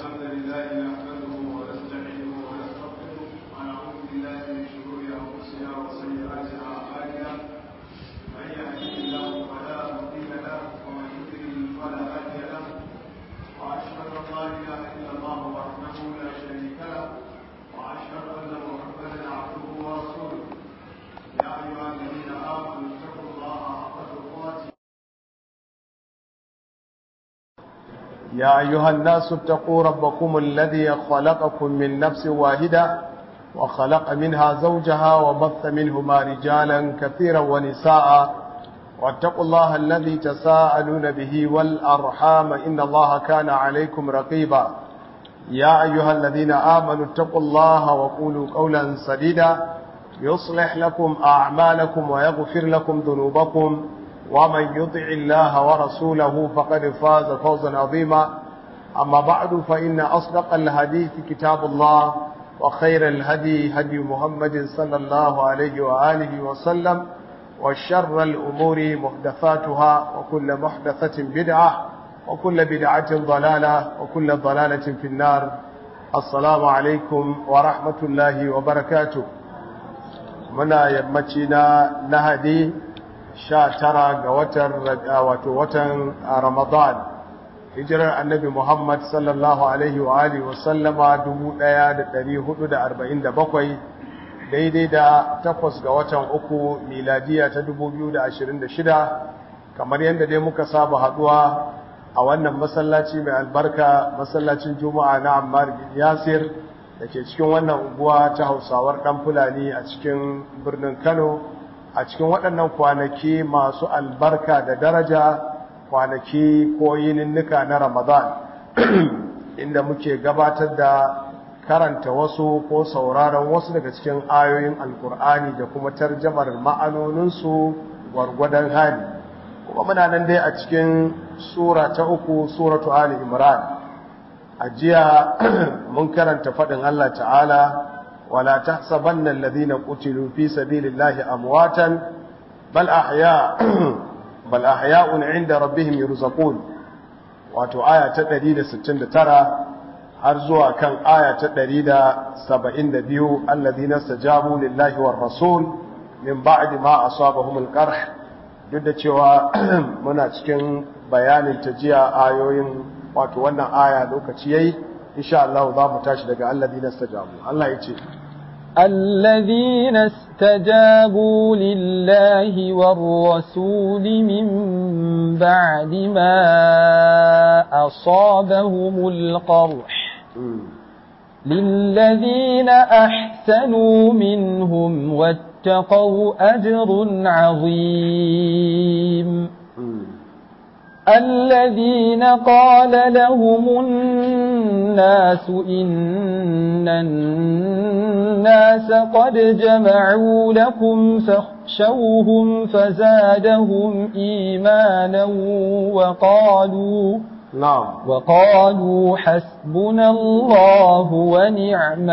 الحمد لله نحمده ونستعينه ونستغفره ونعوذ بالله من شرور انفسنا وسيئات اعمالنا من يهده الله فلا مضل له ومن يضلل فلا هادي له واشهد ان لا اله الا الله وحده لا شريك له واشهد ان محمدا عبده ورسوله يا ايها الذين امنوا اتقوا الله حق تقاته يا أيها الناس اتقوا ربكم الذي خلقكم من نفس واحدة وخلق منها زوجها وبث منهما رجالا كثيرا ونساء واتقوا الله الذي تساءلون به والأرحام إن الله كان عليكم رقيبا يا أيها الذين آمنوا اتقوا الله وقولوا قولا سديدا يصلح لكم أعمالكم ويغفر لكم ذنوبكم ومن يطع الله ورسوله فقد فاز فوزا عظيما أما بعد فإن أصدق الحديث كتاب الله وخير الهدي هدي محمد صلى الله عليه وآله وسلم وشر الأمور محدثاتها وكل محدثة بدعة وكل بدعة ضلالة وكل ضلالة في النار السلام عليكم ورحمة الله وبركاته منا يمتنا نهدي sha tara ga watan wato watan Ramadan hijirar annabi Muhammad sallallahu alaihi wa alihi wa sallama 1447 daidai da takwas ga watan uku miladiya ta 2026 kamar yadda dai muka saba haduwa a wannan masallaci mai albarka masallacin juma'a na Ammar bin Yasir da ke cikin wannan unguwa ta Hausawar dan Fulani a cikin birnin Kano a cikin waɗannan kwanaki masu albarka da daraja kwanaki ko yininnika na ramadan inda muke gabatar da karanta wasu ko sauraron wasu daga cikin ayoyin alkur'ani da kuma tarjamar ma'anoninsu gwargwadon hali kuma muna nan dai a cikin sura ta uku suratu ali imran a jiya mun karanta faɗin allah ta'ala ولا تحسبن الذين قتلوا في سبيل الله أمواتا بل أحياء بل أحياء عند ربهم يرزقون wato aya ta 169 har zuwa kan aya ta 172 alladhina stajabu lillahi war rasul min ba'di ma asabahum al-qarh duk da cewa muna cikin bayanin tajiya ayoyin wato wannan aya lokaci yayi insha Allah za mu tashi daga alladhina stajabu Allah ya ce الذين استجابوا لله والرسول من بعد ما أصابهم القرح للذين أحسنوا منهم واتقوا أجر عظيم الذين قال لهم الناس إن الناس قد جمعوا لكم فاخشوهم فزادهم إيمانا وقالوا نعم وقالوا حسبنا الله ونعم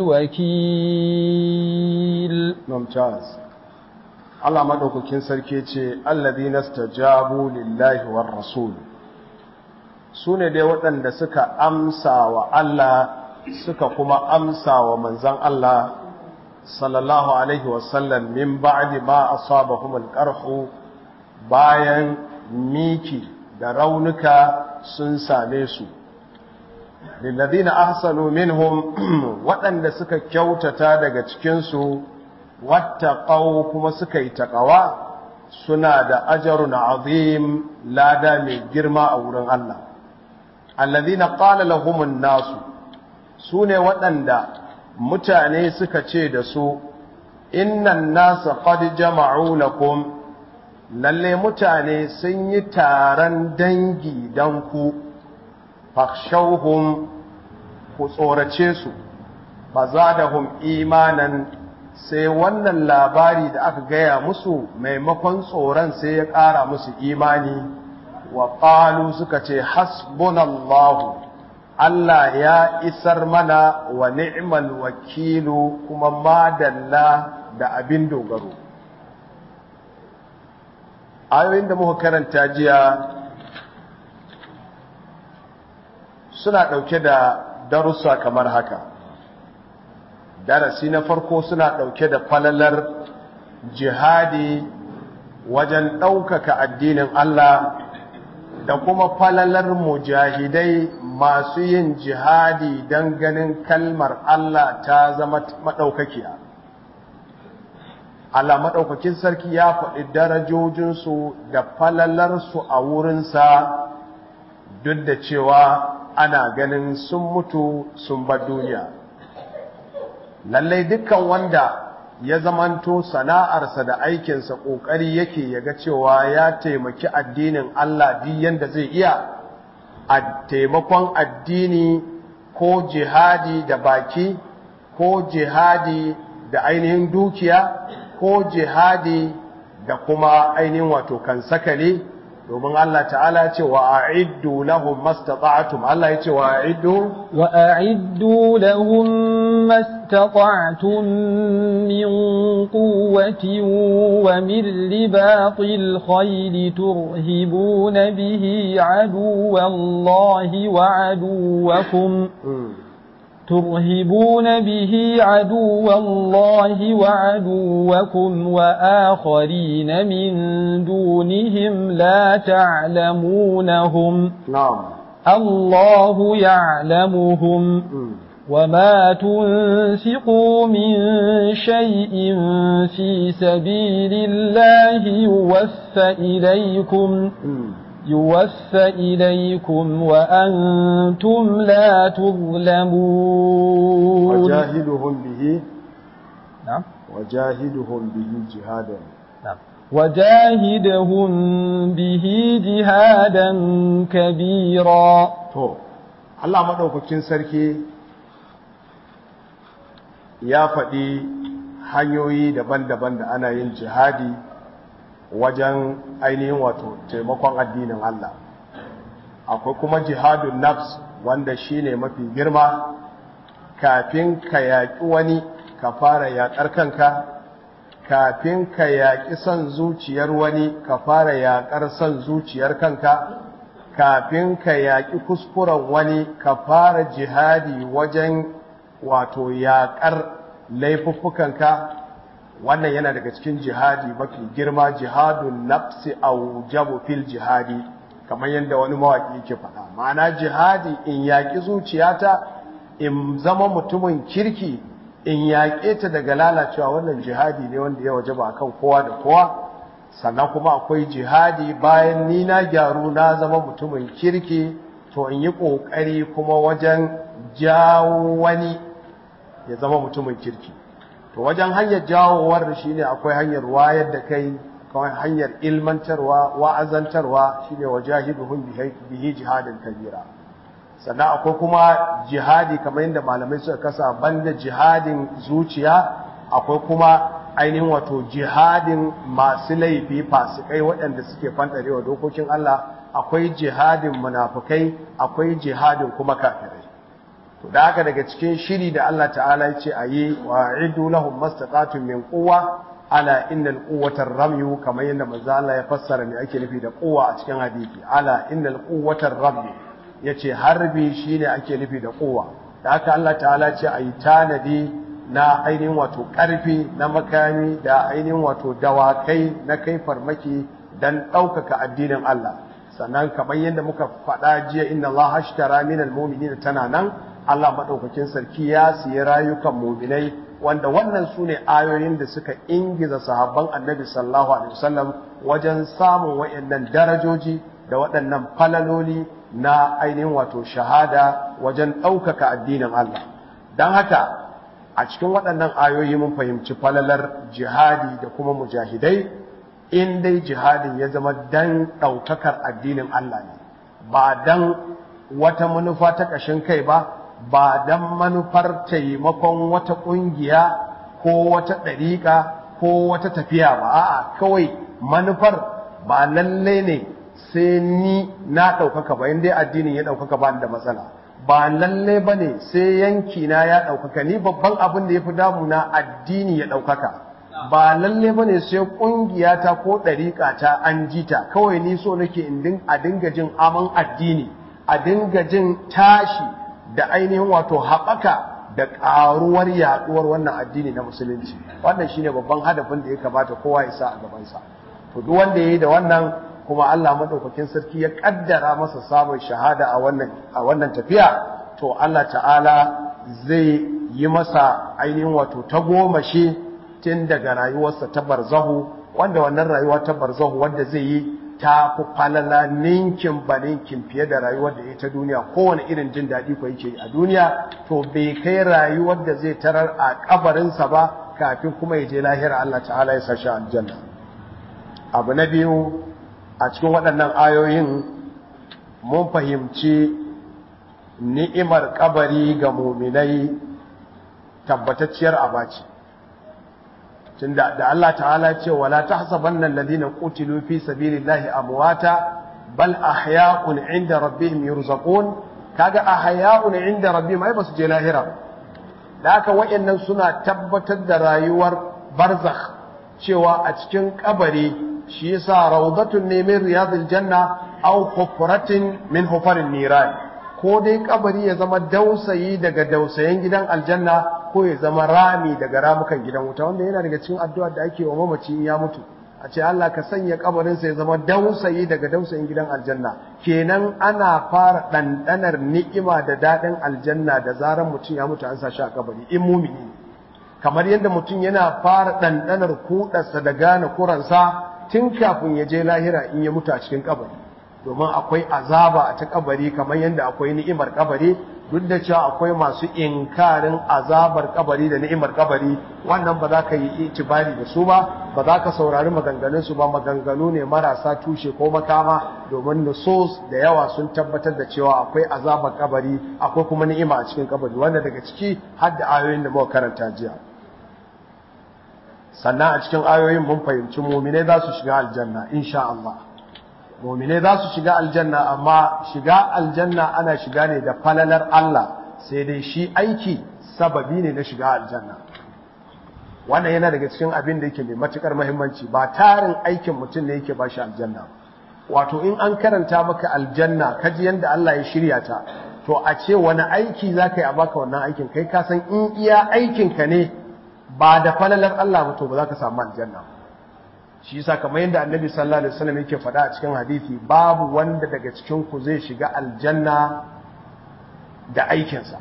الوكيل ممتاز Allah madaukakin sarki ce alladhina stajabu lillahi war rasul sune dai waɗanda suka amsa wa Allah suka kuma amsa wa manzon Allah sallallahu alaihi wasallam min ba'di ma asabahum alqarhu bayan miki da raunuka sun same su lilladhina ahsanu minhum waɗanda suka kyautata daga cikin su wattaqau kuma suka yi taqawa suna da ajrun azim lada mai girma a wurin Allah alladhina qala lahumun nasu sune waɗanda mutane suka ce da su innan nasa qad jama'u lakum lalle mutane sun yi taron dangi dan ku fakhshawhum ku tsorace su bazadahum imanan sai wannan labari da aka gaya musu maimakon tsoron sai ya ƙara musu imani wa ƙalu suka ce hasbunallahu Allah ya isar mana wa ni'mal wakilu kuma madalla da abin dogaro ayoyin da muka karanta jiya suna ɗauke da darussa kamar haka darasi na farko suna ɗauke da falalar jihadi wajen ɗaukaka addinin Allah da kuma falalar mujahidai masu yin jihadi don ganin kalmar Allah ta zama maɗaukakiya. Allah maɗaukakin sarki ya faɗi darajojinsu da falalarsu a wurinsa duk da cewa ana ganin sun mutu sun bar duniya. Lallai dukkan wanda ya zamanto sana'arsa da aikinsa ƙoƙari yake ya ga cewa ya taimaki addinin Allah duk yanda zai iya a taimakon addini ko jihadi da baki ko jihadi da ainihin dukiya ko jihadi da kuma ainihin wato kan sakale domin Allah ta'ala ce wa a'iddu lahum mastata'tum Allah ya ce wa a'iddu wa a'iddu lahum mastata'tum min quwwatin wa min ribatil khayli turhibuna bihi aduwallahi wa aduwakum ترهبون به عدو الله وعدوكم وآخرين من دونهم لا تعلمونهم نعم الله يعلمهم وما تنفقوا من شيء في سبيل الله يوفى إليكم يوفى إليكم وأنتم لا تظلمون وجاهدهم به نعم وجاهدهم به جهادا نعم وجاهدهم به جهادا كبيرا to Allah madaukakin sarki ya faɗi hanyoyi daban-daban da ana yin jihadi wajen ainihin wato taimakon addinin Allah akwai kuma jihadun nafs wanda shine mafi girma kafin ka yaƙi wani ka fara yaƙar kanka kafin ka yaƙi son zuciyar wani ka fara yaƙar son zuciyar kanka kafin ka yaƙi kuskuren wani ka fara jihadi wajen wato yaƙar laifuffukanka wannan yana daga cikin jihadi mafi girma jihadun nafsi aujabu fil jihadi kamar yadda wani mawaƙi yake faɗa ma'ana jihadi in yaƙi zuciyata in zama mutumin kirki in yaƙe ta daga lalacewa wannan jihadi ne wanda ya wajaba akan kowa da kowa sannan kuma akwai jihadi bayan ni na gyaru na zama mutumin kirki to in yi ƙoƙari kuma wajen jawo wani ya zama mutumin kirki to wajen hanyar jawowar shi ne akwai hanyar wayar da kai kawai hanyar ilmantarwa wa'azantarwa shi ne wa jahiduhun bihi jihadin kabira sannan akwai kuma jihadi kamar yadda malamai suka kasa banda jihadin zuciya akwai kuma ainihin wato jihadin masu laifi fasikai waɗanda suke fantarewa dokokin Allah akwai jihadin munafukai akwai jihadin kuma kafirai to da haka daga cikin shiri da Allah ta'ala ya ce a yi wa idu lahum mastata'tum min quwwa ala innal quwwata ramyu kamar yadda manzo Allah ya fassara me ake nufi da quwwa a cikin hadisi ala innal quwwata ramyu yace harbi shine ake nufi da quwwa da haka Allah ta'ala ce a yi tanadi na ainihin wato karfi na makami da ainihin wato dawakai na kai farmaki dan ɗaukaka addinin Allah sannan kamar yadda muka faɗa jiya inna Allah hashtara minal mu'minina tana nan Allah maɗaukakin sarki ya siya rayukan muminai wanda wannan su ne ayoyin da suka ingiza sahabban annabi sallallahu alaihi wasallam wajen samun waɗannan darajoji da waɗannan falaloli na ainihin wato shahada wajen ɗaukaka addinin Allah don haka a cikin waɗannan ayoyi mun fahimci falalar jihadi da kuma mujahidai in dai jihadin ya zama dan ɗaukakar addinin Allah ne ba dan wata manufa ta ƙashin kai ba ba don manufar taimakon wata ƙungiya ko wata ɗariƙa ko wata tafiya ba a'a kawai manufar ba lalle ne sai ni na ɗaukaka ba inda addinin ya ɗaukaka ba da matsala ba lalle ba ne sai yanki na ya ɗaukaka ni babban abin da ya fi damuna addini ya ɗaukaka ba lalle ba ne sai ƙungiyata ko ɗariƙa ta an jita kawai ni so nake a dinga jin aman addini a dinga jin tashi da ainihin wato haɓaka da ƙaruwar yaɗuwar wannan addini na musulunci wannan shine babban hadafin da ya kamata kowa ya sa a gabansa to duk wanda ya yi da wannan kuma Allah madaukakin sarki ya kaddara masa samun shahada a wannan a wannan tafiya to Allah ta'ala zai yi masa ainihin wato ta goma shi tun daga rayuwarsa ta barzahu wanda wannan rayuwa ta barzahu wanda zai yi ta fi falala ninkin ba ninkin fiye da rayuwar da ya ta duniya kowane irin jin daɗi ko yake a duniya to bai kai rayuwar da zai tarar a kabarinsa ba kafin kuma ya je lahira Allah ta'ala ya sa shi aljanna abu na biyu a cikin waɗannan ayoyin mun fahimci ni'imar kabari ga muminai tabbatacciyar abaci tunda da Allah ta'ala ce wala tahsabanna alladhina qutilu fi sabilillahi amwata bal ahya'un 'inda rabbihim yurzaqun kaga ahya'un 'inda rabbihim ai basu je lahira da haka wayannan suna tabbatar da rayuwar barzakh cewa a cikin kabari shi yasa rawdatun ne min riyadil janna aw hufratin min hufarin niran ko dai kabari ya zama dausayi daga dausayen gidan aljanna ko ya zama rami daga ramukan gidan wuta wanda yana daga cikin addu'a da ake wa mamaci in ya mutu a ce Allah ka sanya kabarinsa ya zama dausayi daga dausayin gidan aljanna kenan ana fara ɗanɗanar ni'ima da daɗin aljanna da zaran mutum ya mutu an sa shi a kabari in mumini kamar yadda mutum yana fara ɗanɗanar kuɗarsa da gane kuransa tun kafin ya je lahira in ya mutu a cikin kabari domin akwai azaba a ta kabari kamar yadda akwai ni'imar kabari duk da cewa akwai masu inkarin azabar kabari da ni'imar kabari wannan ba za ka yi itibari da su ba ba za ka saurari maganganun su ba maganganu ne marasa tushe ko makama domin nusus da yawa sun tabbatar da cewa akwai azabar kabari akwai kuma ni'ima a cikin kabari wanda daga ciki har da ayoyin da muka karanta jiya sannan a cikin ayoyin mun fahimci muminai za su shiga aljanna insha Allah muminai za su shiga aljanna amma shiga aljanna ana shiga ne da falalar Allah sai dai shi aiki sababi ne na shiga aljanna wannan yana daga cikin abin da yake mai matukar muhimmanci ba tarin aikin mutum ne yake ba shi aljanna wato in an karanta maka aljanna kaji yanda Allah ya shirya ta to a ce wani aiki za ka yi a baka wannan aikin kai ka san in iya aikinka ne ba da falalar Allah ba to ba za ka samu aljanna ba shi yasa kamar yadda annabi sallallahu alaihi wasallam yake faɗa a cikin hadisi babu wanda daga cikin ku zai shiga aljanna da aikinsa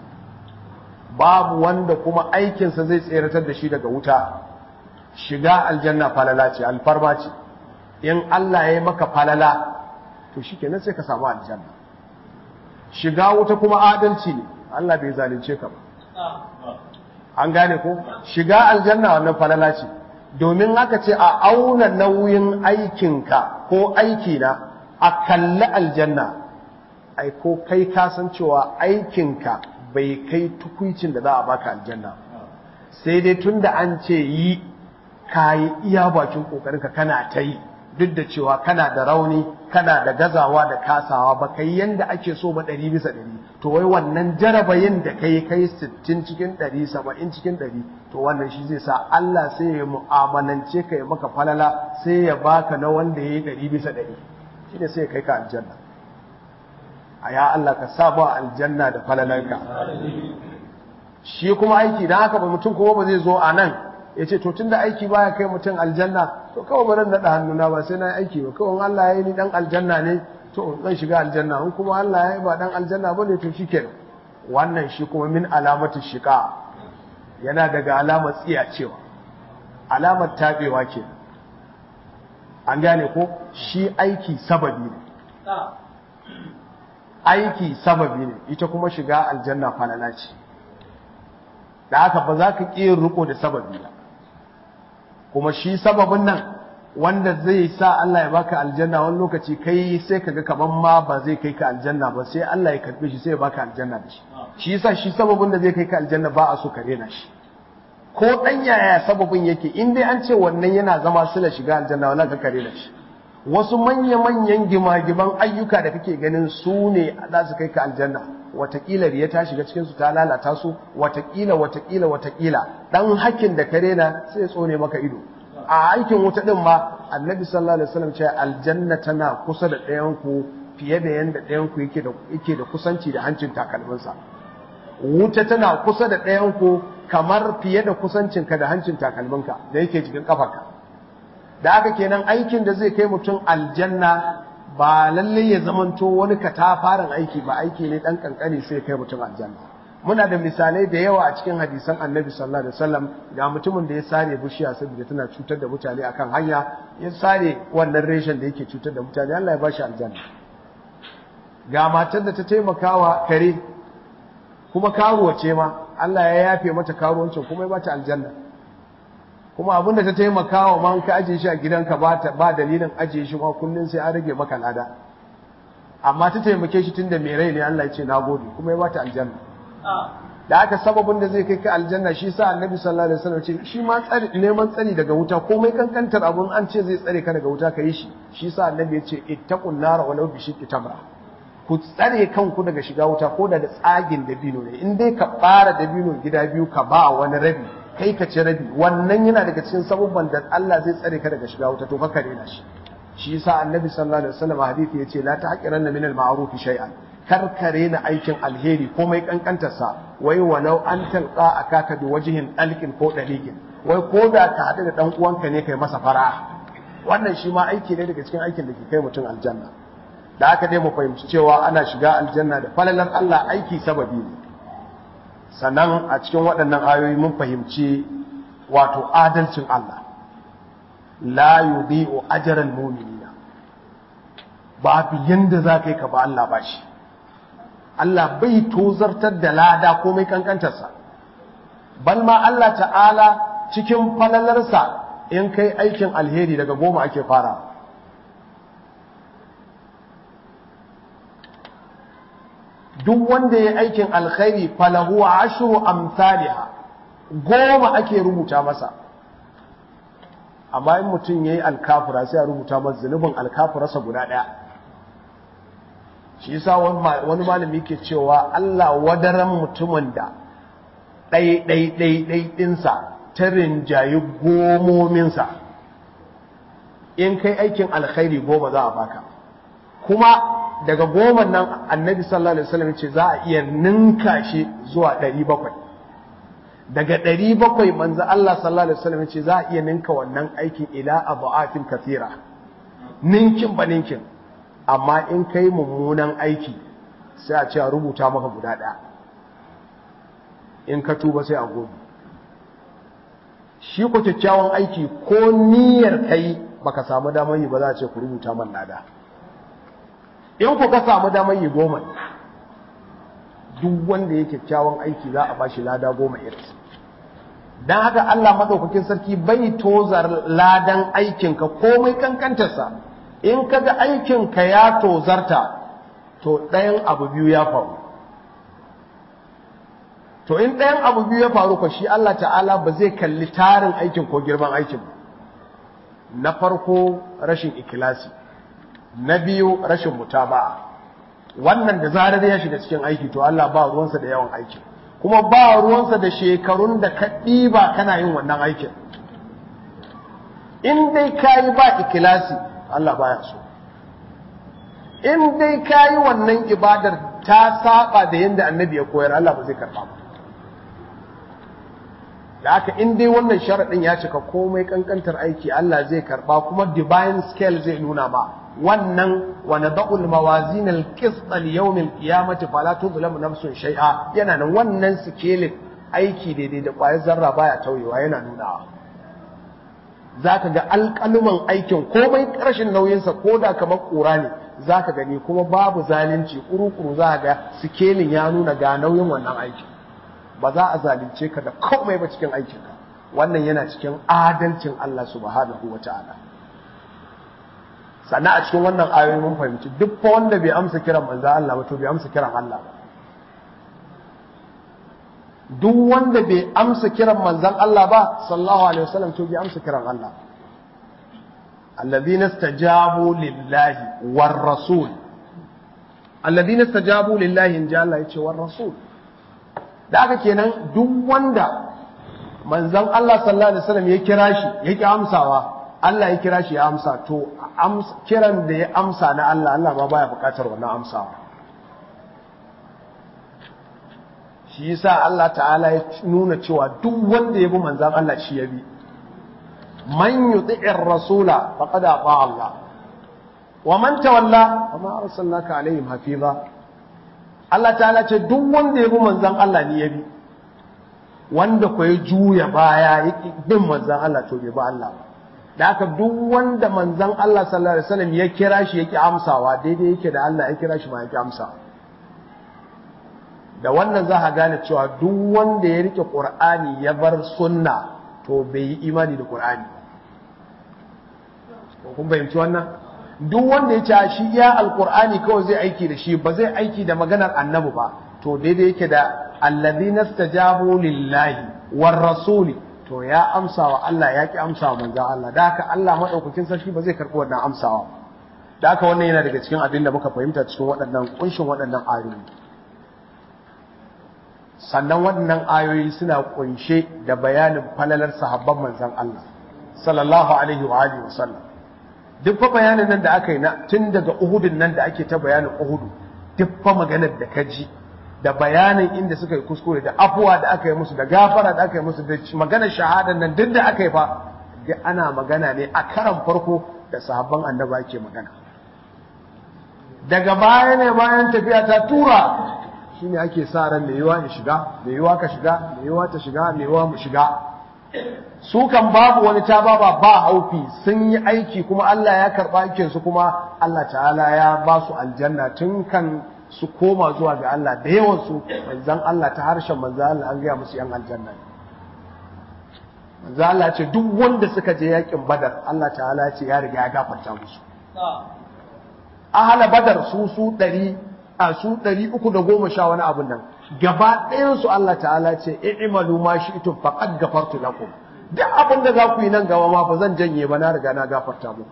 babu wanda kuma aikinsa zai tseratar da shi daga wuta shiga aljanna falala ce alfarma ce in Allah ya yi maka falala to shikenan sai ka samu aljanna shiga wuta kuma adalci ne Allah bai zalunce ka ba an gane ko shiga aljanna wannan falala ce domin haka ce a auna nauyin aikinka ko aikina a kalli aljanna ai ko kai kasan cewa aikinka bai kai tukuicin da za a baka aljanna sai dai tun da an ce yi ka yi iya bakin ƙoƙarinka kana ta yi duk da cewa kana da rauni kana da gazawa da kasawa ba kai yanda ake so ba ɗari bisa ɗari to wai wannan jarabayin da kai kai sittin cikin ɗari saba'in cikin ɗari to wannan shi zai sa Allah sai ya mu'amalance ka ya maka falala sai ya baka na wanda ya yi ɗari bisa ɗari shi ne sai ya kai ka aljanna a ya Allah ka sa ba aljanna da falalanka shi kuma aiki dan haka ba mutum kuma ba zai zo a nan ya ce to tunda aiki baya kai mutum aljanna to kawai ba naɗa hannuna ba sai na yi aiki ba kawai Allah ya yi ni dan aljanna ne to zan shiga aljanna in kuma Allah ya yi ba dan aljanna ba ne to shi kenan wannan shi kuma min alamatu shiqa yana daga alamar tsiya cewa alamar tabewa ke an gane ko shi aiki sababi ne aiki sababi ne ita kuma shiga aljanna falala ce da haka ba za ka ƙi riko da sababi ba kuma shi sababin nan wanda zai sa Allah ya baka aljanna wani lokaci kai sai kaga kaman ma ba zai kai ka aljanna ba sai Allah ya karbe shi sai ya baka aljanna da shi shi yasa shi sababin da zai kai ka aljanna ba a so ka rena shi ko dan yaya sababin yake in dai an ce wannan yana zama sila shiga aljanna wala ka kare da shi wasu manya manyan gimagiman ayyuka da kake ganin su ne za su kai ka aljanna watakila riya ta shiga cikin su ta lalata su watakila watakila watakila dan hakkin da kare na sai tsone maka ido a aikin wuta din ma annabi sallallahu alaihi wasallam ce aljanna tana kusa da ɗayan ku fiye da yanda ɗayan ku yake da yake da kusanci da hancin takalminsa wuta tana kusa da ɗayan ku kamar fiye da kusancinka da hancin takalminka da yake jikin kafarka da haka kenan aikin da zai kai mutum aljanna ba lalle ya zamanto wani katafaren aiki ba aiki ne dan kankani sai kai mutum aljanna muna da misalai da yawa a cikin hadisan annabi sallallahu alaihi wasallam ga mutumin da ya sare bishiya saboda tana cutar da mutane akan hanya ya sare wannan reshen da yake cutar da mutane Allah ya ba shi aljanna ga matar da ta taimakawa kare kuma karuwa ce ma Allah ya yafe mata karuwancin kuma ya ba ta aljanna kuma abin da ta taimakawa ma ka ajiye shi a gidanka ba ba dalilin ajiye shi ma kullun sai an rage maka lada amma ta taimake shi tunda mai rai ne Allah ya ce nagode kuma ya ba ta aljanna da aka sababin da zai kai ka aljanna shi sa annabi sallallahu alaihi wasallam ce shi ma tsari neman tsari daga wuta komai kankantar abun an ce zai tsare ka daga wuta ka yi shi shi sa annabi ya ce ittaqun nar walau bi shiqqi tamra ku tsare kanku daga shiga wuta ko da tsagin dabino ne in dai ka fara dabino gida biyu ka ba wani rabi kai ka ci rabi wannan yana daga cikin sababban da Allah zai tsare ka daga shiga wuta to ka kare na shi shi yasa annabi sallallahu alaihi wasallam hadisi yace la tahqiranna min al-ma'ruf shay'an karkare na aikin alheri komai kankantarsa wai walau an talqa akaka bi wajhin dalkin ko dalikin wai ko da ka hadu da dan uwanka ne kai masa fara wannan shi ma aiki ne daga cikin aikin da ke kai mutum aljanna da haka dai mu fahimci cewa ana shiga aljanna da falalar Allah aiki sababi ne sannan a cikin waɗannan ayoyi mun fahimci wato adalcin Allah la yudhi'u ajral mu'minina babu yanda za ka yi ka ba Allah bashi Allah bai tozartar da lada komai kankantarsa bal ma Allah ta'ala cikin falalarsa in kai aikin alheri daga goma ake fara duk wanda ya aikin alkhairi falahu ashru amsalha goma ake rubuta masa amma in mutum yayi alkafura sai a rubuta masa zunubin alkafurarsa guda daya shi yasa wani malami yake cewa Allah wadaran mutumin da ɗai ɗai ɗai ɗai ɗinsa ta rinjayi gomominsa in kai aikin alkhairi goma za a baka kuma daga goma nan annabi sallallahu alaihi wasallam ce za a iya ninka shi zuwa ɗari bakwai daga ɗari bakwai manzo Allah sallallahu alaihi wasallam ce za a iya ninka wannan aikin ila abu'atin kathira ninkin ba ninkin amma in kai mummunan aiki sai a ce a rubuta maka guda ɗaya in ka tuba sai a gobe shi ku kyakkyawan aiki ko niyyar kai baka samu damar yi ba za a ce ku rubuta man lada in ku ka samu damar yi goma duk wanda ya kyakkyawan aiki za a bashi lada goma iris don haka Allah maɗaukakin sarki bai tozar ladan aikinka komai kankantarsa in kaga aikinka ya tozarta to ɗayan abu biyu ya faru to in ɗayan abu biyu ya faru ko shi Allah ta'ala ba zai kalli tarin aikin ko girman aikin na farko rashin ikilasi na biyu rashin mutaba'a wannan da zarar ya shiga cikin aiki to Allah ba ruwansa da yawan aiki kuma ba ruwansa da shekarun da ka ɗiba kana yin wannan aikin in dai kayi ba ikilasi Allah baya so in dai kayi wannan ibadar ta saba da yadda annabi ya koyar Allah ba zai karba ba da haka in dai wannan sharaɗin ya cika komai kankantar aiki Allah zai karba kuma divine scale zai nuna ma wannan wa nada'ul mawazin al-qist al-yawm al-qiyamati fala tuzlamu nafsun shay'a yana nan wannan scale aiki daidai da ƙwayar zarra baya tauyewa yana nunawa zaka ga alƙaluman aikin komai ƙarshen nauyinsa ko da kamar ƙura ne zaka gani kuma babu zalunci kuru-kuru za ga sikelin ya nuna ga nauyin wannan aikin ba za a zalunce ka da komai ba cikin aikinka wannan yana cikin adalcin Allah subhanahu wa ta'ala sannan a cikin wannan ayoyi mun fahimci duk fa wanda bai amsa kiran manzo Allah ba to bai amsa kiran Allah ba duk wanda bai amsa kiran manzon Allah ba sallallahu alaihi wasallam to bai amsa kiran Allah alladhina istajabu lillahi war rasul alladhina istajabu lillahi in ja Allah yace war rasul da aka kenan duk wanda manzon Allah sallallahu alaihi wasallam ya kira shi ya ki amsawa Allah ya kira shi ya amsa to kiran da ya amsa na Allah Allah ma baya bukatar wannan amsawa shi yasa Allah ta'ala ya nuna cewa duk wanda ya bi manzan Allah shi ya bi man yuti'ir rasula faqad ata Allah wa man tawalla wa ma arsalnaka alaihim hafiza Allah ta'ala ce duk wanda ya bi manzan Allah ne ya bi wanda ko ya juya baya ya bin manzan Allah to bai ba Allah da haka duk wanda manzan Allah sallallahu alaihi wasallam ya kira shi yake amsawa daidai yake da Allah ya kira shi ma yake amsawa da wannan za a gane cewa duk wanda ya rike Qur'ani ya bar sunna to bai yi imani da Qur'ani ko kun bayyanci wannan duk wanda ya ce shi ya alqur'ani kawai zai aiki da shi ba zai aiki da maganar annabi ba to daidai yake da alladhina stajabu lillahi war rasuli to ya amsa wa Allah ya ki amsa wa manzon Allah da haka Allah madaukakin sarki ba zai karbi wannan amsawa da haka wannan yana daga cikin abin da muka fahimta cikin waɗannan kunshin waɗannan ayoyi sannan waɗannan ayoyi suna kunshe da bayanin falalar sahabban manzon Allah sallallahu alaihi wa alihi wasallam duk fa bayanin nan da aka yi na tun daga Uhudun nan da ake ta bayanin Uhudu duk fa maganar da ka ji da bayanin inda suka yi kuskure da afuwa da aka yi musu da gafara da aka yi musu da maganar shahadan nan duk da aka yi fa duk ana magana ne a karan farko da sahabban annaba ake magana daga baya ne bayan tafiya ta tura shine ake sa ran mai yiwa ya shiga mai yiwa ka shiga mai yiwa ta shiga mai yiwa mu shiga su kan babu wani ta baba ba haufi sun yi aiki kuma Allah ya karba aikin su kuma Allah ta'ala ya ba su aljanna tun kan su koma zuwa ga Allah da yawan su manzon Allah ta harshen manzon Allah an gaya musu yan aljanna manzon Allah ce duk wanda suka je yakin Badar Allah ta'ala ce ya riga ya gafarta musu ahala Badar su su ɗari a su ɗari uku da goma sha wani abun nan gaba ɗayan su Allah ta'ala ce i'malu ma shi'tum faqad gafartu lakum duk abin da za ku yi nan gaba ma ba zan janye ba na riga na gafarta muku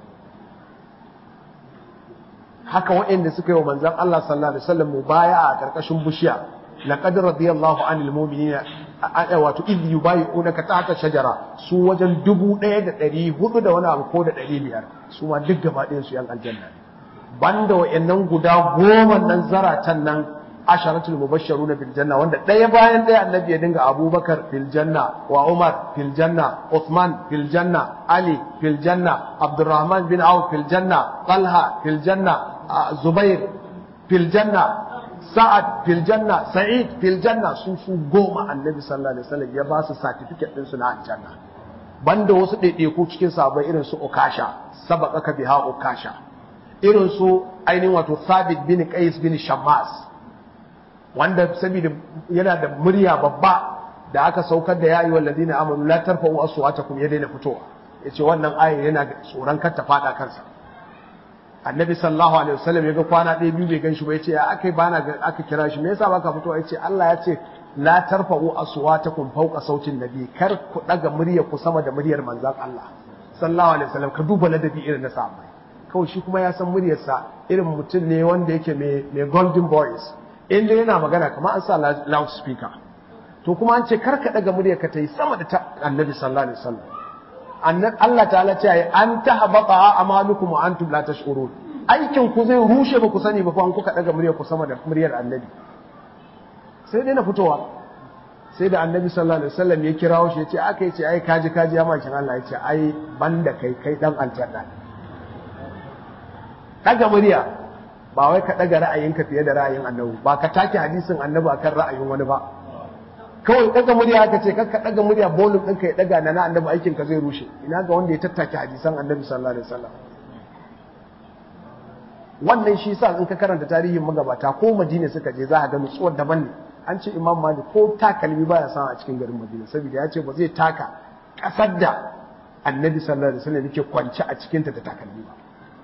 haka waɗanda suka yi wa manzon Allah sallallahu alaihi wasallam mubaya'a a karkashin bishiya laqad radiyallahu anil mu'minina wato idh yubayi'unaka tahta shajara su wajen dubu ɗaya da ɗari hudu da wani abu ko da ɗari biyar su ma duk gaba ɗayan su yan aljanna banda wa'annan guda goma nan zaratan nan asharatul mubashsharuna bil janna wanda ɗaya bayan ɗaya annabi ya dinga abubakar fil janna wa umar fil janna uthman fil janna ali fil janna abdurrahman bin auf fil janna talha fil janna zubair fil janna sa'ad fil janna sa'id fil janna su su goma annabi sallallahu alaihi wasallam ya ba su certificate din su na aljanna banda wasu ɗaiɗaiku cikin sahabbai irin su ukasha sabaqaka biha ukasha irin su ainihin wato sabit bin qais bin shammas wanda saboda yana da murya babba da aka saukar da yayi wallazina amanu la tarfa'u aswatakum ya daina fitowa yace wannan aya yana tsoron kar ta fada kansa annabi sallallahu alaihi wasallam yaga kwana ɗaya biyu bai ganshi ba yace ya akai bana aka kira shi me yasa baka fitowa yace Allah ya ce la tarfa'u aswatakum fawqa sautin nabi kar ku daga murya ku sama da muryar manzon Allah sallallahu alaihi wasallam ka duba ladabi irin na sahabbai kawai shi kuma ya san muryarsa irin mutum ne wanda yake mai golden voice inda yana magana kamar an sa loudspeaker to kuma an ce karka daga murya ka ta yi sama da ta annabi sallallahu alaihi wasallam Allah ta'ala ce ai an tahbata amalukum wa antum la tash'urun aikin ku zai rushe ba ku sani ba fa an kuka daga murya ku sama da muryar annabi sai dai na fitowa sai da annabi sallallahu alaihi wasallam ya kirawo shi ya ce aka yace ai kaji kaji ya makin Allah ya ce ai banda kai kai dan aljanna daga murya ba wai ka daga ra'ayinka fiye da ra'ayin annabi ba ka take hadisin annabi akan ra'ayin wani ba kawai daga murya aka ce kakka daga murya bolin ɗinka ya daga na na annabi aikin ka zai rushe ina ga wanda ya tattake hadisan annabi sallallahu alaihi wasallam wannan shi sa in ka karanta tarihin magabata ko madina suka je za a ga nutsuwar daban ne an ce imam malik ko takalmi baya samu a cikin garin madina saboda ya ce ba zai taka kasar da annabi sallallahu alaihi wasallam yake kwance a cikinta da takalmi ba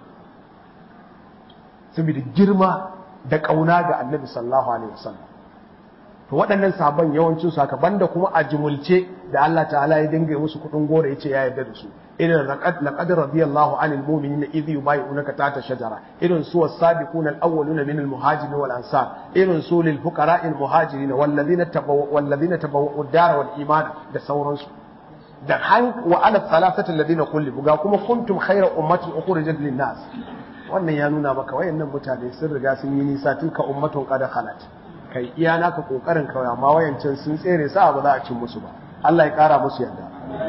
saboda girma da ƙauna ga annabi sallallahu alaihi wasallam to waɗannan sabon yawancin su haka banda kuma a jumulce da Allah ta'ala ya dinga musu kuɗin gora yace ya yarda da su irin laqad laqad radiyallahu anil mu'minina idh yubayyi'unaka tahta shajara irin su was-sabiquna al-awwaluna min al-muhajirin wal ansar irin su lil fuqara'i al-muhajirin wal ladina tabawwa'u wal ladina tabawwa'u ad-dara wal imana da sauransu da han wa ala thalathati alladhina kullu ga kuma kuntum khayra ummatin ukhrijat lin nas wannan ya nuna maka wayannan mutane sun riga sun yi nisa tilka ummatun qad khalat kai iya naka kokarin kawai amma wayancin sun tsere sa ba za a cin musu ba Allah ya kara musu yarda